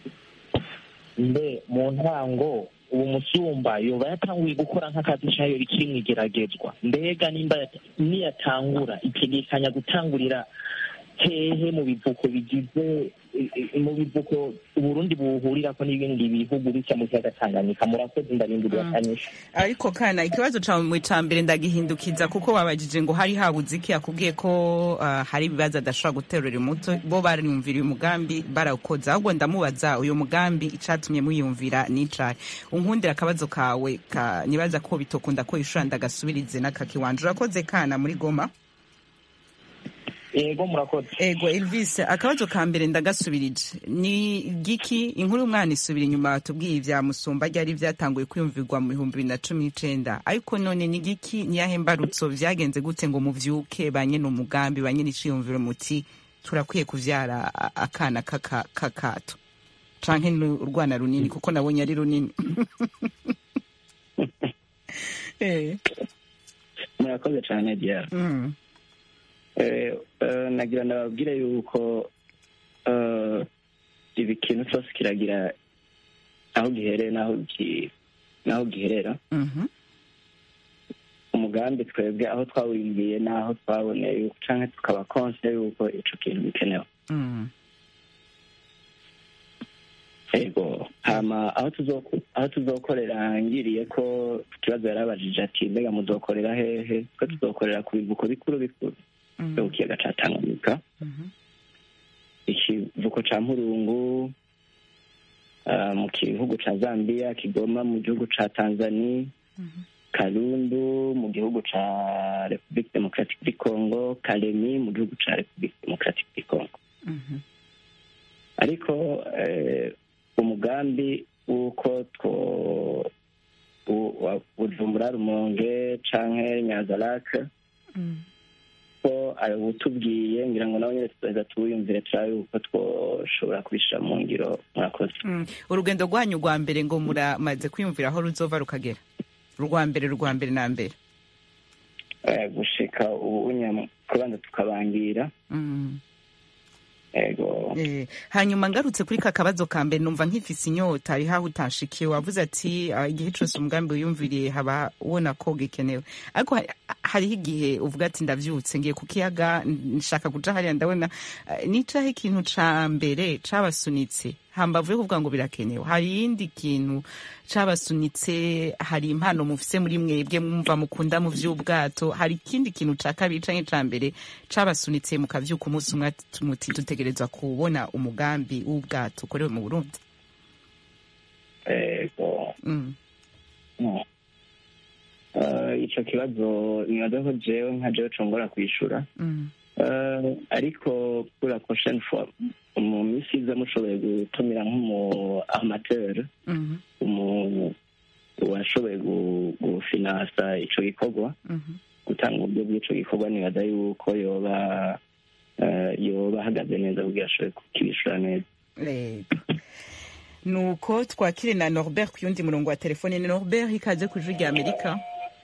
mbe mu ntango uwo musumba yoba yatanguye gukora nk'akazi cayo rikiri mw'igeragezwa mbega nimba yat- niyatangura itegekanya gutangurira hehe mu bivuko bigize i- i- mu bivuko uburundi buhurirako n'ibindi bihugu bica mu kiyaga tanganyika murakoze ndabindurira kanyisha ariko kana ikibazo cawe ca mbere ndagihindukiza kuko babajije ngo hari habuze iki yakubwiye ko ah, hari ibibazo adashobora guterura umuto bo bariyumvira uyu mugambi barawukoze ahubwo ndamubaza uyu mugambi icatumye muyumvira n'icahe unkundira akabazo kawe ka nibaza ko bitokunda ko ishura ndagasubirize n'akakiwanje urakoze kana muri goma yego murakoze ego elvis akabazo ka mbere ndagasubirije ni giki inkuru y'umwana isubira inyuma batubwiye ibya musumba ryari byatanguye kwiyumvirwa mu bihumbi bibiri na cumi n'icenda ariko none ni giki niyahe mbarutso vyagenze gute ngo muvyuke ba nyene umugambi ba nyene iciyumviro muti turakwiye kuvyara a- akana kaka- kakato canke ni urwana runini kuko nabonye ari runini Eh, murakoze cyane diara mm, Eh, eh, nagira ndababwire yuko eh, ibi kintu cyose kiragira aho gihereye n'aho gi- n'aho giherera mhm, umugambi twebwe aho twawingiye n'aho twaboneye yuko canke tukaba konse yuko ico kintu bikenewe mm, ego hama aho tuzoku- aho tuzokorera ngiriye ko ku kibazo yarabajije ati mbega muzokorera hehe twe tuzokorera ku bivuko bikuru bikuru mm, vyo ku kiyaga ca tanganyika mhm, ikivuko ca mpurungu ah, mu gihugu ca zambia kigoma mu gihugu ca tanzania mhm, kalundu mu gihugu ca republique democratique du congo kalemi mu gihugu ca republique democratique du congo mhm, ariko eh, umugambi w'uko two u- wa- bujumbura rumonge canke nyazarake mm. ko utubwiye ngira ngo nawe nyine tuzoheza tuwiyumvire turabe yuko twoshobora kubishira mu ngiro murakoze Mm. urugendo rwanyu rwa mbere ngo muramaze kwiyumvira aho ruzova rukagera urwa mbere rwa mbere na mbere Eh, gushika ubu nyama kubanza tukabangira Mm. ego Eh, hanyuma ngarutse kuri ka kabazo ka mbere numva nkifise inyota ari haho utashikiye wavuze ati "Ah, igihe cose umugambi wiyumviriye haba ubona ko gikenewe ariko hari- hariho igihe uvuga ati ndavyutse ngiye ku kiyaga nshaka kuja hariya ndabona eh, nicaho ikintu ca mbere cabasunitse hambavu yo kuvuga ngo birakenewe hari iyindi kintu cabasunitse hari impano mufise muri mwebwe mwumva mukunda mu vy'ubwato hari ikindi kintu ca kabiri canke ca mbere cabasunitse mukavyuka umunsi umwe ati- muti dutegerezwa kubona umugambi w'ubwato ukorewe mu burundi ego mm. no. Eh, ico kibazo nibaza ko jewe nka jewe congora kwishura Mm. Eh, ariko kuri la prochaine fois mu minsi iza mushoboye gutumira nk'umu amateur Mhm. umu washoboye gu- gufinansa ico gikorwa Mhm. gutanga uburyo bw'ico gikorwa nibaza yuko yoba eh, yoba ahagaze neza kugira ashobore kukibishura neza Yego. nuko twakire na norbert ku yundi murongo wa telefone ni norbert ikaze ku ijwi rya amerika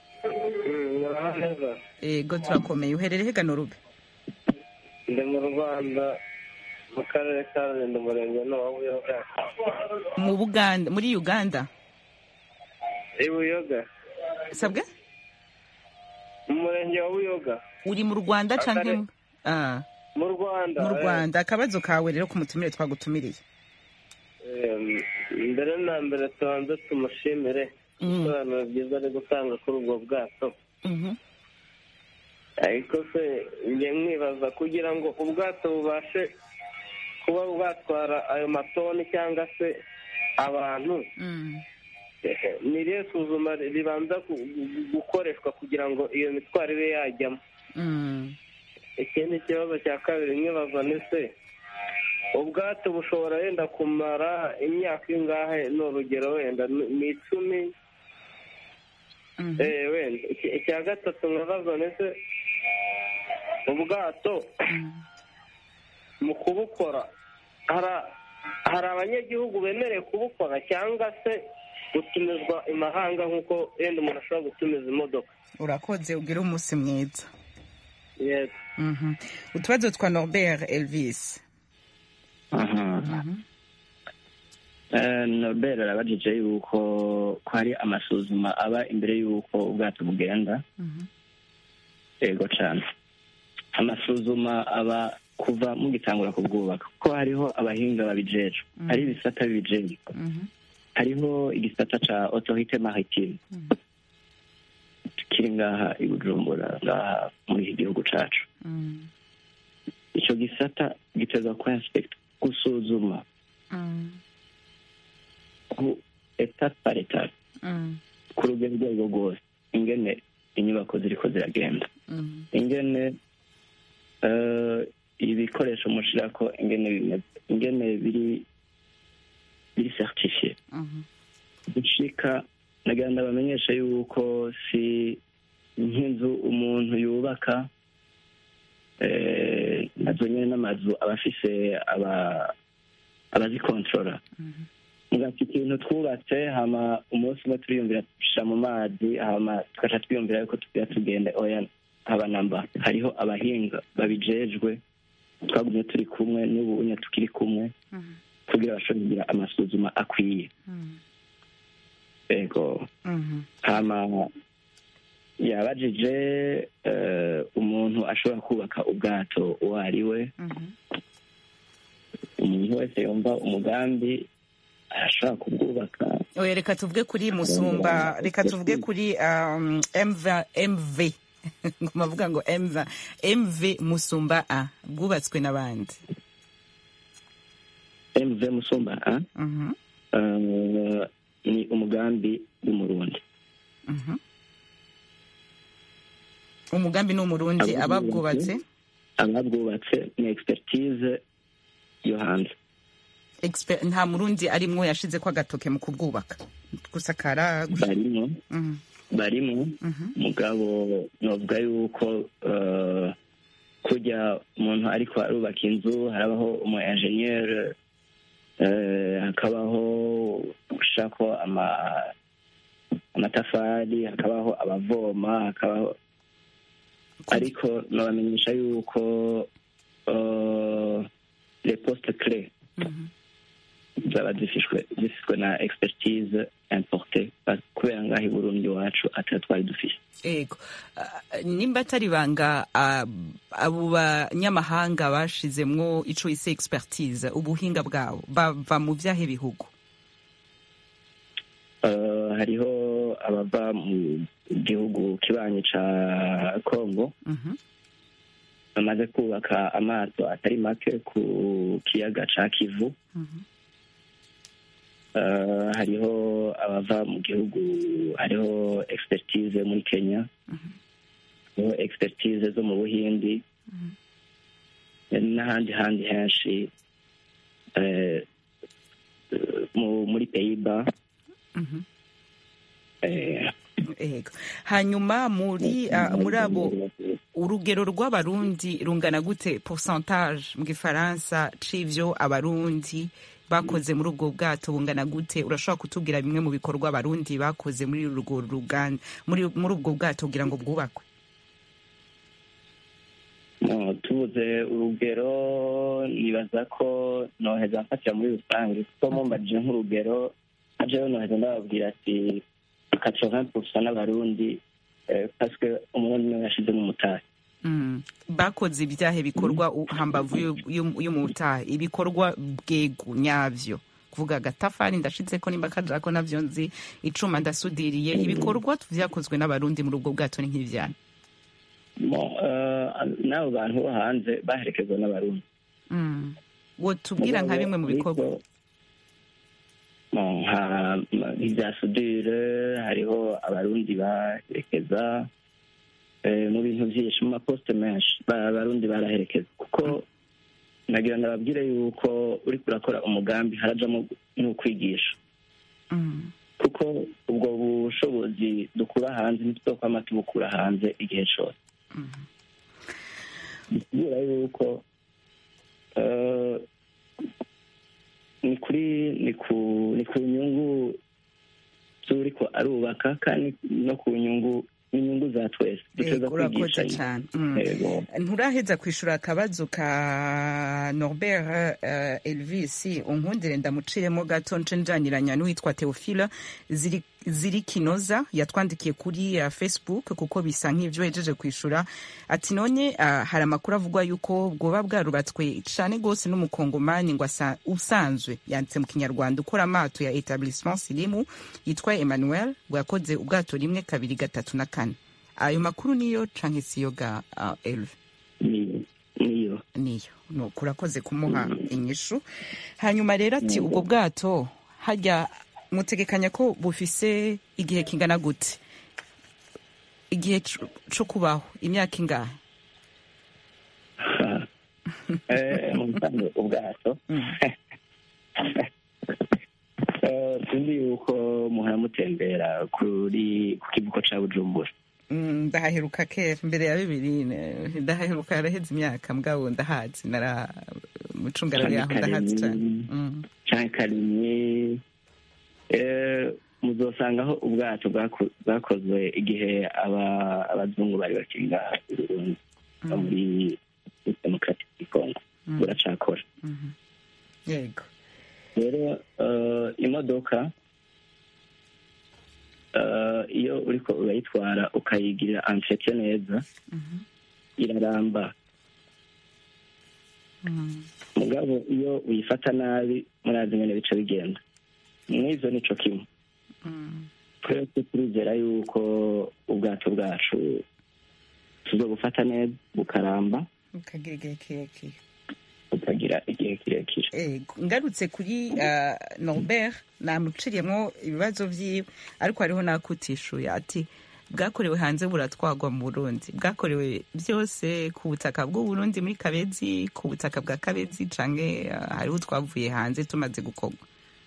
neza ego turakomeye uherereye hega norube ndi mu rwanda mu karere ka rulindo umurenge n'uwabuyoga mu buganda muri uganda i buyoga sabwe mu murenge wa buyoga uri mu rwanda canke Akare- mu- ah, mu rwanda mu eh. rwanda akabazo kawe rero ku mutumire twagutumiriye Em, mbere na mbere tubanze tumushimire Mm. ibisobanuro byiza ari gutanga kuri ubwo bwato Mhm. ariko se njye mwibaza kugira ngo ubwato bubashe kuba bwatwara ayo matoni cyangwa se abantu Mm. eh, ni irihe suzuma ribanza gu- gu- gukoreshwa kugira ngo iyo mitwaro ibe yajyamo Mm. ikindi kibazo cya kabiri mwibaza ni se ubwato bushobora wenda kumara imyaka ingahe ni urugero wenda ni ni icumi Mhm. Eh, wenda Iki- icya gatatu mwibaza ni se ubwato mu kubukora hari- hari abanyagihugu bemerewe kubukora cyangwa se gutumizwa imahanga nk'uko wenda umuntu ashobora gutumiza imodoka urakoze ugire umunsi mwiza Yes. Mhm. utubazo twa norbert elvis aha Mhm. Eh, Norbert arabajije yuko ko hari amasuzuma aba imbere y'uko ubwato bugenda Mhm. yego cyane amasuzuma aba kuva mugitangura kubwubaka kuko hariho abahinga babijejwe hari ibisata bibijejwe hariho igisata ca autorite maritime kiri ngaha i bujumbura ngaha muri iki gihugu cacu ico gisata giteza ku inspect gusuzuma ku etape par etape ku rugero urwo arirwo rwose ingene inyubako ziriko ziragenda ingene eh, ibikoresho mushirako ingene bimeze ingene biri biri certifiye gushika nagira ndabamenyesha yuko si nk'inzu umuntu yubaka eh, nazo nyene n'amazu aba afise aba abazikontorora mugati ikintu twubatse hama umunsi umwe turiyumvira tushira mu mazi hama tugaca twiyumvira yuko tugira tugende oya haba namba hariho abahinga babijejwe twagumye turi kumwe n'ubu unye tukiri kumwe kugira bashobore kugira amasuzuma akwiye ego hama yabajije eh, umuntu ashobora kubaka ubwato uwo ari we umuntu wese yumva umugambi arashobora kubwubaka oya reka tuvuge kuri musumba reka tuvuge kuri um, mv mv mavuga ngo mv mv musumba a bwubatswe n'abandi mv musumba a eh, ni umugambi w'umurundi umugambi ni umurundi ababwubatse ababwubatse ni expertise yo hanze Expe- nta murundi arimwo yashize ko agatoke mu kubwubaka gusakara barimo barimo mugabo novuga yuko eh, kujya umuntu ariko arubaka inzu harabaho umu enjeniyeri hakabaho gushako ama- amatafari hakabaho abavoma hakabaho ariko nabamenyesha yuko eh, les postes clés zaba zifishwe zifishwe na expertise importe kubera ngaho i burundi iwacu atari twari dufise ego Ah, nimba atari banga ah, abo banyamahanga bashizemwo ico ise expertise ubuhinga bwabo bava mu vyahe bihugu Eh, hariho abava mu gihugu kibanyi ca congo bamaze kubaka amato atari make ku kiyaga ca kivu Eh, hariho abava mu gihugu hariho expertise muri kenya hariho expertise zo mu buhindi n'ahandi handi henshi eh, mu- muri peyiba ego hanyuma muri ah, muri abo urugero rw'abarundi rungana gute pourcentage mu gifaransa c'ivyo abarundi bakoze muri ubwo bwato bungana gute urashobora kutubwira bimwe mu bikorwa abarundi bakoze muri urwo ruganda muri muri ubwo bwato kugira ngo bwubakwe No, tubuze urugero nibaza ko noheza mfatira muri rusange kuko mumbajije nk'urugero ajeyo noheza ndababwira ati quatre-vingt pourcent n'abarundi eh, parce que umurundi niwe yashizemo umutahe Mm. bakoze ibyahe bikorwa u- hambavu y'u- y'u- y'umutahe ibikorwa bwego nyavyo kuvuga agatafari ndashizeko nimba kajako navyo nzi icuma ndasudiriye ibikorwa vyakozwe n'abarundi muri ubwo bwato ni nk'ivyana Bon, eh, n'abo bantu bo hanze baherekezwa n'abarundi Mm. wotubwira nka bimwe mu bikorwa Bon, nka nk'ibya sudire hariho abarundi baherekeza eh, mu bintu byinshi mu maposite menshi ba- abarundi baraherekeza kuko nagira ndababwire yuko uriko urakora umugambi harajamo n'ukwigisha Mm. kuko ubwo bushobozi dukura hanze ntituzokwama tubukura hanze igihe cose bisigura yuko eh, ni kuri ni ku ni ku nyungu z'uriko arubaka kandi no ku nyungu n'inyungu za twese duteza Ego, urakoze kwigishanya cyane Mm. Ego. nturaheza kwishura akabazo ka norbert uh, elvis unkundire ndamuciremo gato nce njaniranya n'uwitwa theophile ziri ziri kinoza yatwandikiye kuri uh, facebook kuko bisa nk'ivyo hejeje kwishura ati none uh, hari amakuru avugwa yuko bwoba bwarubatswe cane gose n'umukongomani ngo asa- usanzwe yanditse mu kinyarwanda ukora amato ya etablissement silimu yitwa emmanuel ngo yakoze ubwato rimwe kabiri gatatu na kane ayo makuru niyo canke siyo ga uh, elve niyo niyo niyo nuko urakoze kumuha inyishu hanyuma rero ati ubwo bwato harya mutegekanya ko bufise igihe kingana gute igihe co- co kubaho imyaka ingahe Eh, mu bisanzwe ubwato Eh, sinzi yuko muhora mutembera kuri ku kivuko ca bujumbura Mm, ndahaheruka kera mbere ya bibiri ne- ndahaheruka yaraheze imyaka mugabo ndahazi nara mucungararo yaho ndahazi cane Mm. canke karimye Eh, muzosangaho ubwato bwako- bwakozwe igihe aba- abazungu bari bakiri ngaha i Burundi no muri demokarati ya kongo Mm. buracakora Mhm. yego rero eh, imodoka eh, iyo uriko urayitwara ukayigirira entretien neza Mhm. iraramba Mm. mugabo iyo uyifata nabi murazi ngene bica bigenda mw'ivyo nico kimwe Mm. twese turizera yuko ubwato bwacu tuzobufata neza bukaramba ukagira igihe kirekire bukagira igihe kirekire Ego, ngarutse kuri uh, Norbert namuciriyemwo ibibazo vyiwe ariko hariho nakutishuye ati bwakorewe hanze buratwagwa mu Burundi bwakorewe byose ku butaka bw'u Burundi muri Kabezi ku butaka bwa Kabezi canke uh, hariho twavuye hanze tumaze gukorwa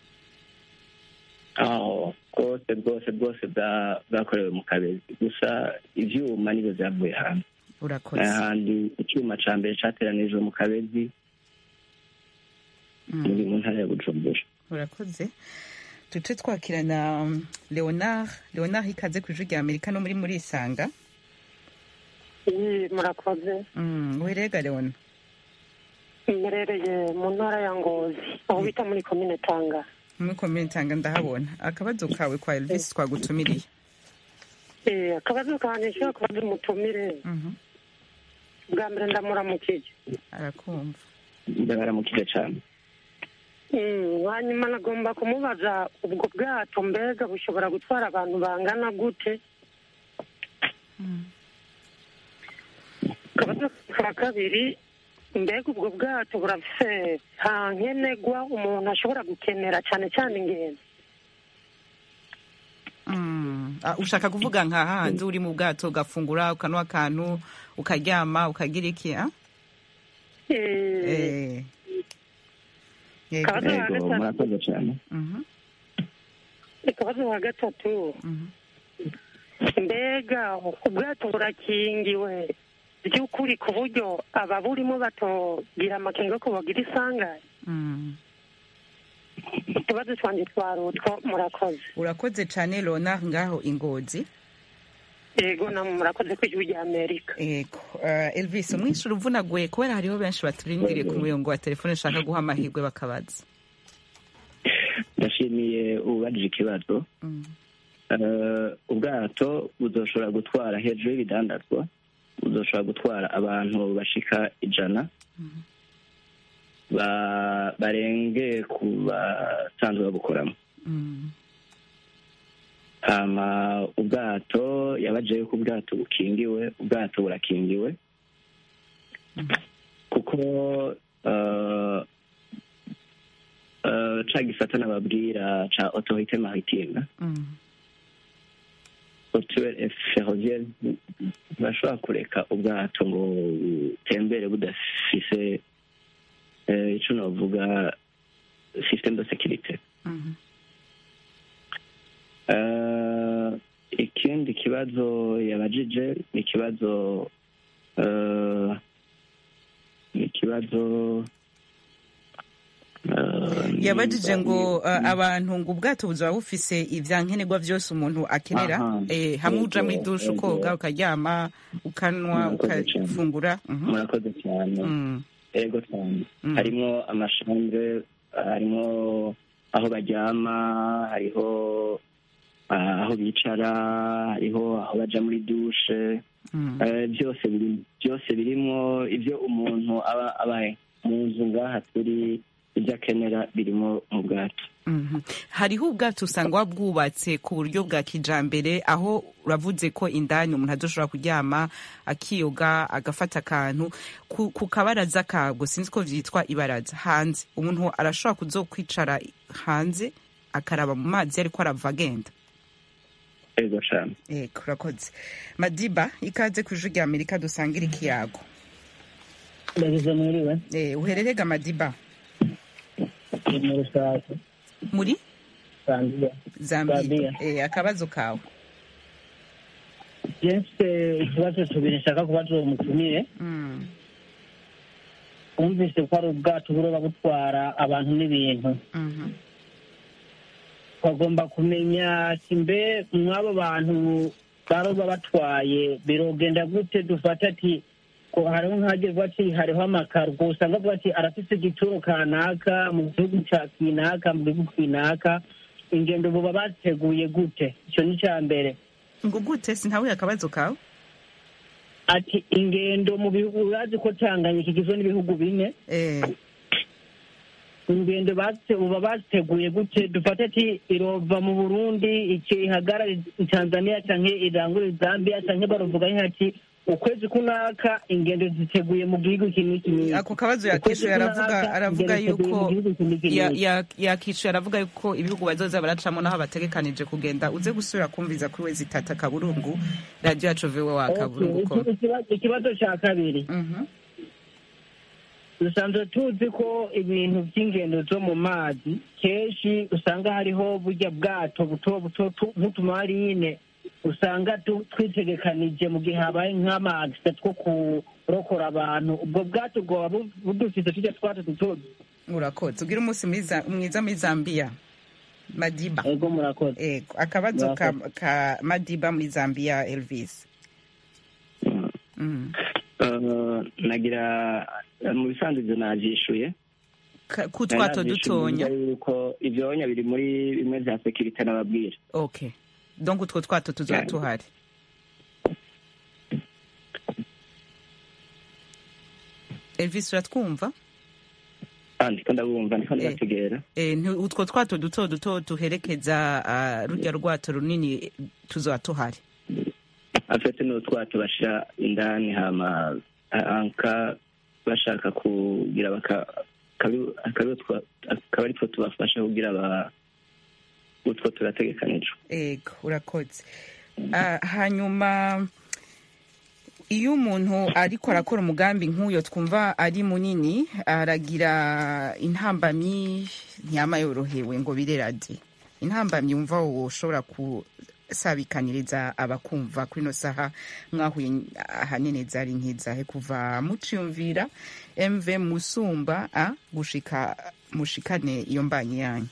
aho bwose bwose bwose bwa- bwakorewe mu kabezi gusa ivyuma nivyo vyavuye hanze urakoze ahandi icyuma ca mbere cateranijwe mu kabezi Mm. muri mu ntara ya bujumbura urakoze tuce twakirana um, Leonard Leonard ikaze ku ijwi rya Amerika no muri muri Isanga iyi murakoze mm, werega Leona mberereye mu ntara ya ngozi aho bita muri komine tanga muri komine Tanga ndahabona akabazo kawe kwa Elvis twagutumiriye Eh, akabazo kanjye nshobora kubaza umutumire Mhm. bwa mbere ndamuramukije arakumva ndabaramukije cane Mm, hanyuma nagomba kumubaza ubwo bwato mbega bushobora gutwara abantu bangana gute akabazo ka kabiri mbega ubwo bwato burafise nta nkenegwa umuntu ashobora gukenera cyane cyane ingenzi Mm. Ah, ushaka kuvuga nka hahandi uri mu bwato ugafungura ukanwa akantu ukaryama ukagira iki ah? Eh, Eh. Yego. Akabazo ka ego gatatu murakoze cane Mhm, akabazo ka gatatu mhm. mbega ubwato burakingiwe by'ukuri ku buryo ababurimo batogira amakenga ko bagira isangane Mm. utubazo twanjye twari utwo murakoze urakoze cane Leonard ngaho ingozi yego namwe murakoze ku ijwi rya amerika Ego. Uh, Elvis umwishyura uvunaguye kubera hariho benshi baturindiriye ku murongo wa telefone ushaka guha amahirwe bakabaza ndashimiye ubajije ikibazo Mm. Eh, ubwato buzoshobora gutwara hejuru y'ibidandazwa buzoshobora gutwara abantu bashika ijana ba- barenge ku basanzwe babukoramo Mm. hama ubwato yabaje yuko ubwato bukingiwe ubwato burakingiwe kuko eh, eh, ca gisata nababwira ca autorité maritime Mm. autorité ferroviaire bashobora kureka ubwato ngo butembere budafise eh, ico novuga système de sécurité Mhm. Eh, ikindi kibazo yabajije ni ikibazo eh, ni ikibazo eh, yabajije ngo ni- uh, abantu ngo ubwato buzaba bufise ivyankenerwa vyose umuntu akenera Aha. eh, hamwe uja muri Ego, dushe ego. ukoga ukaryama ukanwa Murakoze cane. ukafungura Mhm. murakoze cyane Mm. ego cyane Mm. harimo amashambre harimo aho baryama hariho ah, aho bicara hariho aho baja muri dushe Mm. Eh, byose biri byose birimo ibyo umuntu aba abaye mu nzu ngaha turi ibyo akenera birimo mu bwato Mhm. hariho ubwato usanga wabwubatse ku buryo bwa kijambere aho uravuze ko indani umuntu adoshobora kuryama akiyoga agafata akantu ku, ku kabaraza kabwo sinzi ko vyitwa ibaraza hanze umuntu arashobora kuzokwicara hanze akaraba mu mazi ariko arava agenda ego cane yego urakoze madiba ikaze ku ijwi rya amerika dusangira ikiyago ndagize mwiriwe eh, uhererega madiba ni mu rusake muri zambia zambia Zambia. eh, akabazo kawe jense ikibazo tubiri nshaka kubaza uwo mutumire mm. wumvise ko ari ubwato buroba butwara abantu n'ibintu mhm. bagomba kumenya ati mbe mw'abo bantu baroba batwaye birogenda gute dufata ati ko hariho nk'agirwa ati hariho amakargo usanga avuga ati arafise igituro kanaka mu gihugu ca kinaka mu gihugu kinaka ingendo buba bateguye gute ico ni ica mbere ngo gute sintahuye akabazo kawe ati ingendo mu bihugu urazi ko tanganyika igizwe n'ibihugu bine eh, ingendo bate uba bateguye gute dufate ati irova mu burundi iki ihagarara i tanzania canke irangure zambia canke baruvuga ati ukwezi kunaka ingendo ziteguye mu gihugu iki n'iki n'iki ako kabazo Ukwezi yakishuye aravuga kunaka, aravuga ingendo ziteguye yuko mu gihugu iki n'iki ya- n'iki. ya- yakishuye aravuga yuko ibihugu bazoza baracamo naho bategekanije kugenda uze gusubira kumviza kuri we zitata kaburungu radiyo yacu viwe wa kaburungu Okay, com ikibazo- ikibazo ca kabiri Mhm. dusanzwe tuzi ko ibintu by'ingendo zo mu mazi kenshi usanga hariho burya bwato buto buto tu- nk'utumarine usanga tu- twitegekanije mu gihe habaye nk'amagisa two kurokora abantu ubwo bwato bwoba bu- budufise tujya twato duto urakoze ugira umunsi mwiza mwiza muri zambia madiba ego murakoze ego akabazo ka, ka madiba muri zambia elvis mm. Eh, nagira eh, mu bisanzwe ibyo navyishuye Ka- ku twato Nari navyishuye dutonya neza yuko ivyonya biri muri bimwe vya sekirite nababwira okay donc utwo twato tuzoba Yeah. tuhari elvis uratwumva Ah, ndiko ndabumva ndiko ndabategera Eh, nti- utwo twato duto duto tuherekeza ah, rurya rwato runini tuzoba tuhari afite n'utwato bashira indani hama ah, anka bashaka kugira baka akabi- akabi- utwa- akaba ari two tubafasha kugira ba utwo turategekanijwe ego urakoze Ah, hanyuma iyo umuntu ariko arakora umugambi nk'uyo twumva ari munini aragira intambamyi ntiyama yorohewe ngo birerade intambamyi wumva wowe ushobora kusabikaniriza abakumva kuri ino saha mwahuye ahanini zari nkizahe kuva muciyumvira mv musumba a gushika mushikane iyo mbanyi yanyu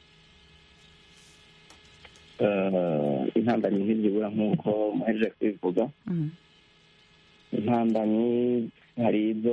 Eh, intambamyi ntizibura nk'uko muhejeje kubivuga Mm. intambamyi hari izo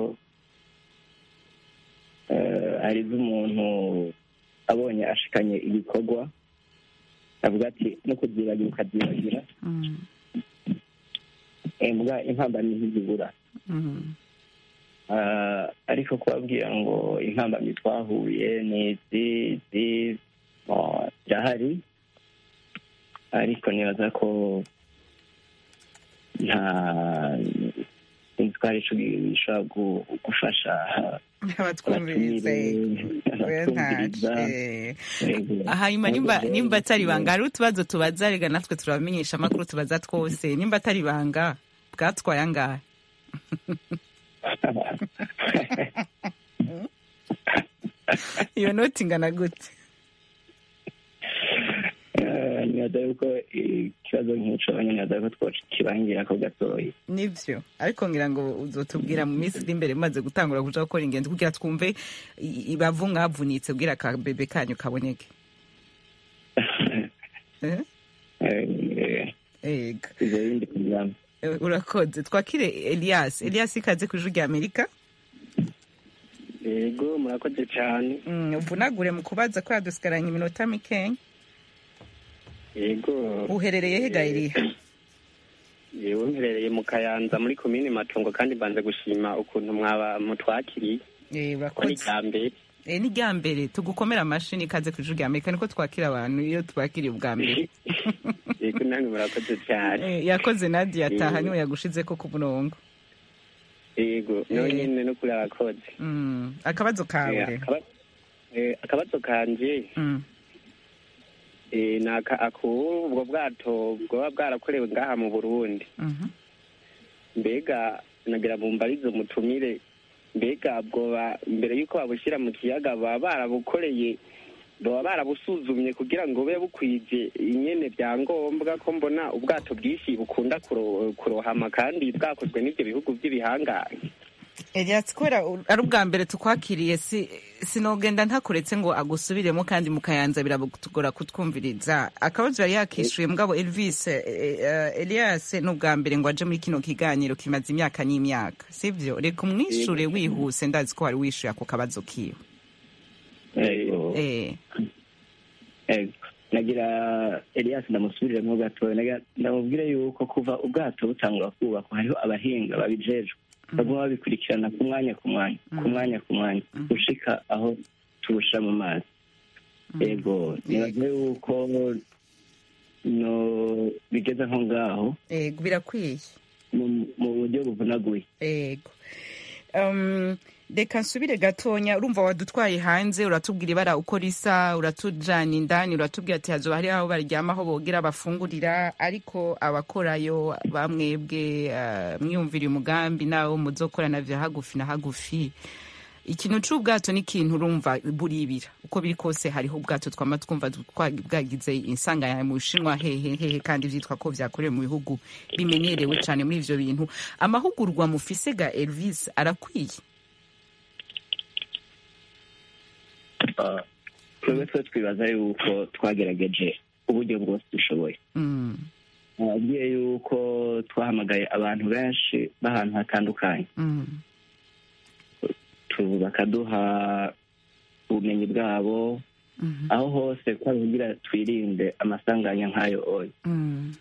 eh, hari izo umuntu abonye ashikanye igikorwa avuga ati no kubyibagira ukabyibagira Mm. Eh, mbwa intambamyi ntizibura Mm. Ah, ariko kubabwira ngo intambamyi twahuye ni izi izi oh, zirahari ariko nibaza ko nta sinzi ko hari ico gishobora gu- gufasha abatwumvirize oya ntaco abatwumviriza eh. Yego. hanyuma nimba Yego. nimba atari ibanga hari utubazo tubaza rega natwe turabamenyesha amakuru tubaza twose nimba atari ibanga bwatwaye angahe iyo noti ingana gute Eh, nibaza yuko ikibazo nk'ico nibaza ko twokibangira ko gatoyi nivyo ariko ngira ngo uzotubwira mu minsi iri imbere mumaze gutangura kuja gukora ingendo kugira twumve i- ibavu mwavunitse kugira akabebe kanyu kaboneke Eh? Eh, eh, ega ivyo bindi kuryama Eh, urakoze twakire elias elias ikaze ku ijwi rya amerika yego murakoze cyane Mm, uvunagure mu kubaza ko yadusigaranye iminota mikenya yego uherereye he gayiri yewe mperereye mu kayanza muri komini matongo kandi mbanze gushima ukuntu mwaba mutwakiriye Eh, ko ni urakoze bwa mbere Eh, ni rya mbere tugukomera amashini ikaze ku ijwi rya amerika niko twakira abantu iyo tubakiriye ubwa mbere yego namwe murakoze cyane Eh, yakoze nadia ataha Yego. niwe yagushizeko ku murongo yego nawe Eh. nyine no kuri abakozi Mm, akabazo kawe Eh, akaba- eh, akabazo kanje Mm. eh, ni aka- aku- ubwo bwato bwaba bwarakorewe ngaha mu burundi Mhm. mbega nagira bumbarize umutumire mbega bwoba mbere y'uko babushyira mu kiyaga baba barabukoreye baba barabusuzumye kugira ngo bube bukwije inyene byangombwa ko mbona ubwato bwinshi bukunda kuro- kurohama kandi bwakozwe n'ibyo bihugu by'ibihangange Elias kubera u- ari ubwa mbere tukwakiriye si sinogenda ntakuretse ngo agusubiremo kandi mukayanza birabutugora kutwumviriza akabazo yari yakishuye mugabo Elvis eh, eh, Elias ni ubwa mbere ngo aje muri kino kiganiro kimaze imyaka n'imyaka sivyo reka umwishure wihuse ndazi ko wari wishuye ako kabazo kiwe Ego. eh Ego. nagira elias ndamusubiremo gatoya Nagira- ndamubwire yuko kuva ubwato butangura kubakwa hariho abahinga babijejwe baguma babikurikirana ku mwanya ku mwanya ku mwanya ku mwanya gushika aho tubusha mu mazi ego nibaze yuko no bigeze nko ngaho ego birakwiye mu- mu buryo buvunaguye ego um, reka nsubire gatonya urumva wadutwaye hanze uratubwira ibara uko risa uratujana indani uratubwira ati hazoba hari aho baryama aho bogera bafungurira ariko abakorayo bamwebwe uh, mwiyumvira umugambi nawo muzokorana vya hagufi na hagufi ikintu c'ubwato ni ikintu urumva buribira uko biri kose hariho ubwato twama twumva twa- bwagize insanganya mu bushinwa hehe hehe kandi vyitwa ko vyakorewe mu bihugu bimenyerewe cane muri ivyo bintu amahugurwa mufise ga elvis arakwiye Ah, twebwe twe twibaza yuko twagerageje uburyo bwose dushoboye Mm, nababwiye yuko twahamagaye abantu benshi b'ahantu hatandukanye mm, tu- bakaduha ubumenyi bwabo mhm, aho hose twari kugira twirinde amasanganya nk'ayo oya mm,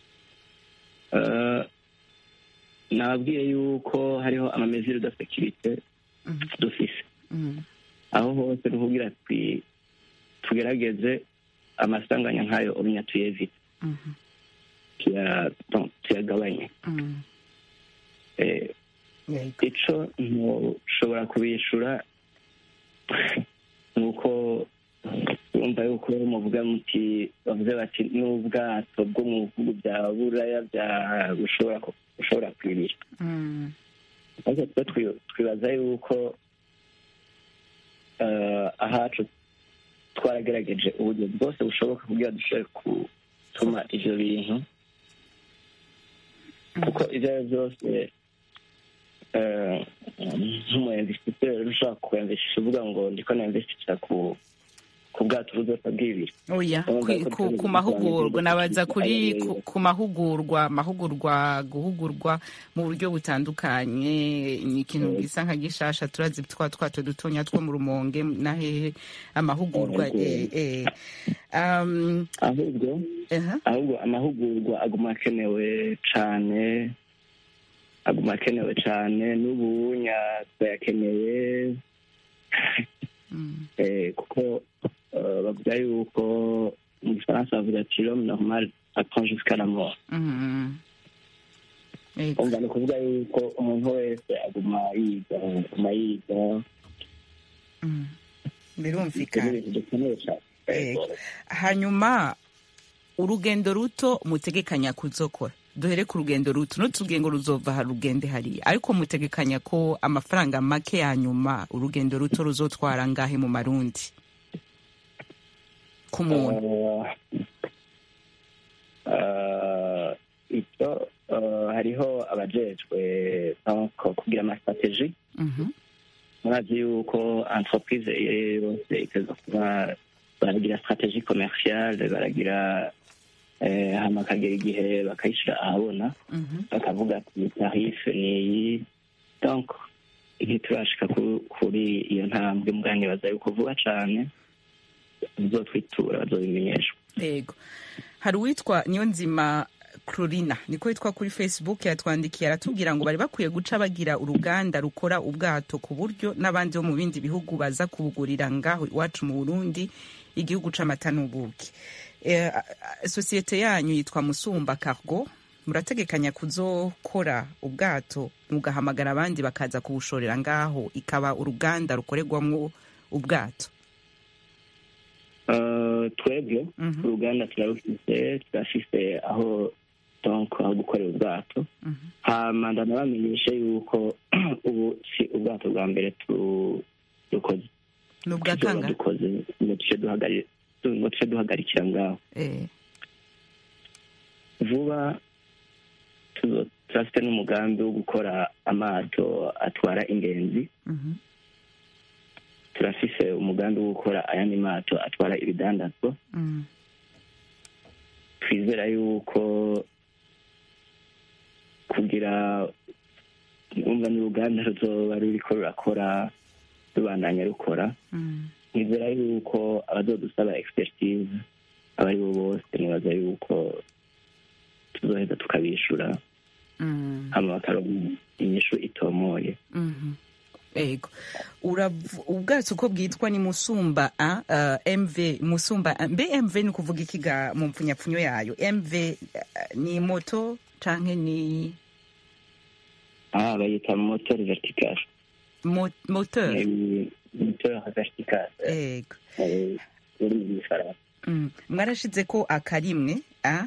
Eh, nababwiye yuko hariho amameziri de sekirite mhm, dufise mm, aho hose ni kugira twi- tugerageze amasanganya nk'ayo onya tuyevite mhm, tuya- no, tuyagabanye mm. Eh, Yego. ico ntushobora kubishura nuko urumva yuko muvuga muti bavuze bati n'ubwato bwo mu bihugu bya buraya bya bushobora ku- bushobora kwibira Mm, ariko twe twi- twibaza yuko eh, ahacu twaragerageje uburyo bwose bushoboka kugira dushobore gutuma ivyo bintu kuko ivyo ari byo byose eh, nk'umuinvestiseri ushobora kuinvestisha uvuga ngo ndiko nainvestisha ku ku bwato buzosa bw'ibiri oya Urumva kwi- ko ku, turi ku mahugurwa gusobanukirwa nabaza icyo kuri ari ku, cyo. ku mahugurwa mahugurwa guhugurwa mu buryo butandukanye ni ikintu gisa nka gishasha turazi twa twato dutonya two mu rumonge na hehe amahugurwa Yego. eh, eh. Um, ahubwo aha, ahubwo amahugurwa aguma akenewe cane aguma akenewe cane n'ubunya turayakeneye mm, eh, kuko eh, bavuga yuko mu gifaransa bavuga ati l'homme normal apprend jusqu'à la mort mm, Yego. umva ni ukuvuga yuko umuntu wese aguma yiga aguma yiga Mm. ibyo ni birumvikana ibintu dukeneye cane Yego. hanyuma urugendo ruto mutegekanya kuzokora duhere ku rugendo ruto n'utugendo ruzova ha rugende hariya ariko mutegekanya ko amafaranga make ya nyuma urugendo ruto ruzotwara ngahe mu marundi ku muntu Eh, icyo eh, hariho abajejwe donc kugira amastrategie Mhm. murazi yuko entreprise yose iteza kuba baragira strategie commerciale baragira eh, hama akagera igihe bakayishira ahabona Mhm. bakavuga ati tarife ni iyi donc ntiturashika ku- kuri iyo ntambwe mubwanyibaza yuko vuba cane bizotwitura bazobimenyeshwa yego hari uwitwa niyonzima Crorina niko yitwa kuri Facebook yatwandikiye aratubwira ngo bari bakwiye guca bagira uruganda rukora ubwato ku buryo n'abandi bo mu bindi bihugu baza kubugurira ngaho iwacu mu Burundi igihugu c'amata n'ubuki Eh, a- a- sosiyete yanyu yitwa Musumba Cargo murategekanya kuzokora ubwato mugahamagara abandi bakaza kubushorera ngaho ikaba uruganda rukorerwamwo ubwato Eh, twebwe uruganda turarufise turafise aho donc aho gukorera ubwato hama ndanabamenyeshe yuko ubu si ubwato bwa mbere tu- dukoze ni ubwa tuzoba kangahe dukoze ngo tuce duhagari- tu- ngo tuce duhagarikira ngaho eh vuba tuzo- turafite n'umugambi wo gukora amato atwara ingenzi mhm turafise umugambi wo gukora ayandi mato atwara ibidandazwa mhm twizera yuko kugira umva n'uruganda ruzoba ruriko rurakora rubandanya rukora mhm nizera yuko abazodusaba expertise abo ari bo bose nibaza yuko tuzoheza tukabishura mhm hama bakaronka inyishu itomoye Mhm. ego Urav- ubwato uko bwitwa ni musumba a uh, mv musumba A. mbe mv ni ukuvuga ikiga mu mpfunyapfunyo yayo mv uh, ni moto canke ni ah bayita moteur vertical mo, moteur Ni moteur vertical ego eh, uri mu gifaransa mm. mwarashize ko akarimwe a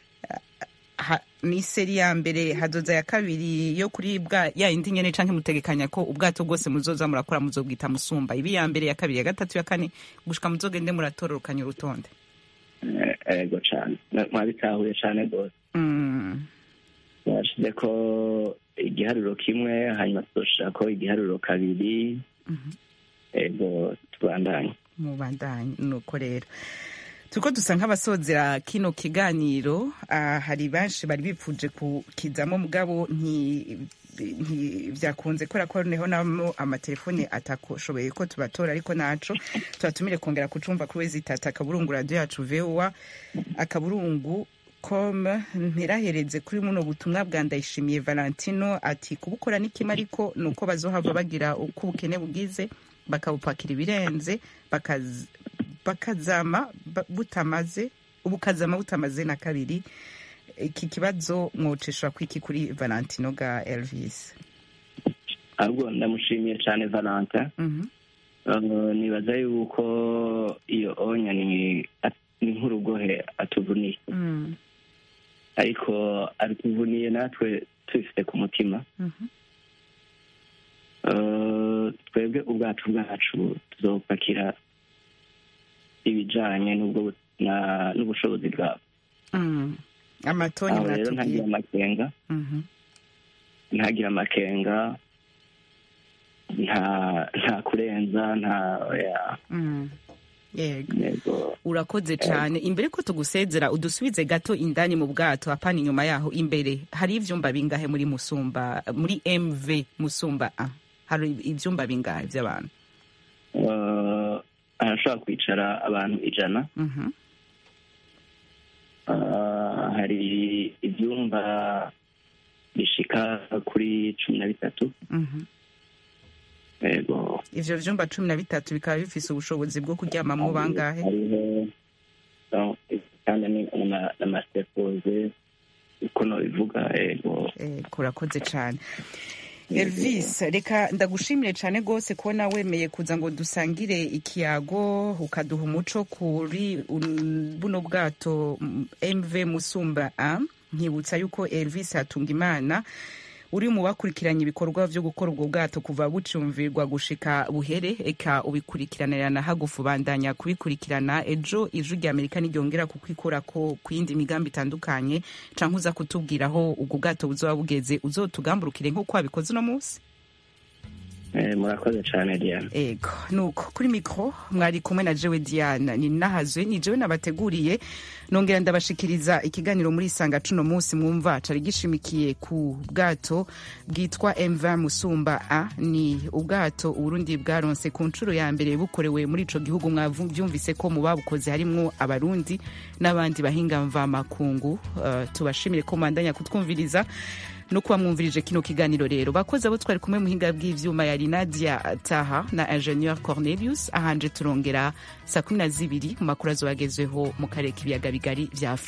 ha, ni seri ya mbere hazoza ya kabiri yo kuri bwa ya indi nyene canke mutegekanya ko ubwato bwose muzoza murakora muzobwita musumba ibi ya mbere ya kabiri ya gatatu ya kane gushika muzogende muratororokanya urutonde Eh, ego cane Na- mwabitahuye cane rwose mm. bashize ko igiharuro kimwe hanyuma tuzoshirako igiharuro kabiri Mhm. ego tubandanye mubandanye nuko rero turiko dusa nk'abasozera kino kiganiro ah, hari benshi bari bipfuje kukizamo mugabo nti nti- vyakunze kubera ko neho namo amatelefone atakoshoboye ko tubatora ariko naco tubatumire kongera kucumva kuri wezi tata akaburungu radio yacu voa akaburungu com ntirahereze kuri muno butumwa bwa ndayishimiye valentino ati kubukora ni kimwe ariko ni uko bazohava bagira uko ubukene bugize bakabupakira ibirenze bakaz- bakazama ba- butamaze ubukazama butamaze na kabiri iki kibazo mwoceshwa kwiki kuri valentino ga elvis ahubwo ndamushimiye cane valentin Mhm. Uh, nibaza yuko iyo onya ni ni nk'urugohe atuvuniye Mm, ariko atuvuniye natwe tubifite ku mutima mhm. Uh, twebwe ubwacu bwacu tuzopakira ibijanye n'ubwo bu- na- n'ubushobozi bwabo Mm. amatoni aho rero mwatubwiye ntagira amakenga Mhm. ntagira amakenga nta nta kurenza nta ya Mm. yego yego urakoze cyane imbere ko tugusezera udusubize gato indani mu bwato apana inyuma yaho imbere hari ivyumba bingahe muri musumba muri mv musumba a hari ivyumba bingahe vy'abantu Uh, arashobora kwicara abantu ijana Mhm. Uh, hari ibyumba bishika kuri cumi na bitatu Mhm. yego ivyo vyumba cumi na bitatu bikaba bifise ubushobozi bwo kuryamamwo bangahe hariho no, kandi ni n'ama- n'amasekoze uko nobivuga yego Eh, kurakoze cyane elvis reka ndagushimire cyane rwose kubona wemeye kuza ngo dusangire ikiyago ukaduha umuco kuri un- buno bwato mm, mv musumba a nkibutsa yuko elvis hatunga imana uri mu bakurikiranye ibikorwa byo gukora ubwo bwato kuva bucumvirwa gushika buhere eka ubikurikiranira na hagufu bandanya kubikurikirana ejo ijwi rya amerika n'iryongera kukwikura ko ku yindi migambi itandukanye canke uza kutubwira aho ubwo bwato buzoba bugeze uzotugamburukire nk'uko wabikoze uno munsi Eh, murakoze cyane diana ego nuko kuri mikoro mwari kumwe na jewe diana ni nahazwe ni jewe nabateguriye nongera ndabashikiriza ikiganiro muri isanga cuno munsi mwumva cari gishimikiye ku bwato bwitwa mv musumba a ni ubwato uburundi bwaronse ku nshuro ya mbere bukorewe muri ico gihugu mwavyumvise ko mu babukoze harimwo abarundi n'abandi bahinga mvamakungu uh, tubashimire ko mwandanya kutwumviriza no kuba mwumvirije kino kiganiro rero bakozi abo twari kumwe muhinga bw'ivyuma yari nadia taha na ingenieur cornelius ahanje turongera saa kumi na zibiri mu makuru azobagezweho mu karere k'ibiyaga bigari vya afurika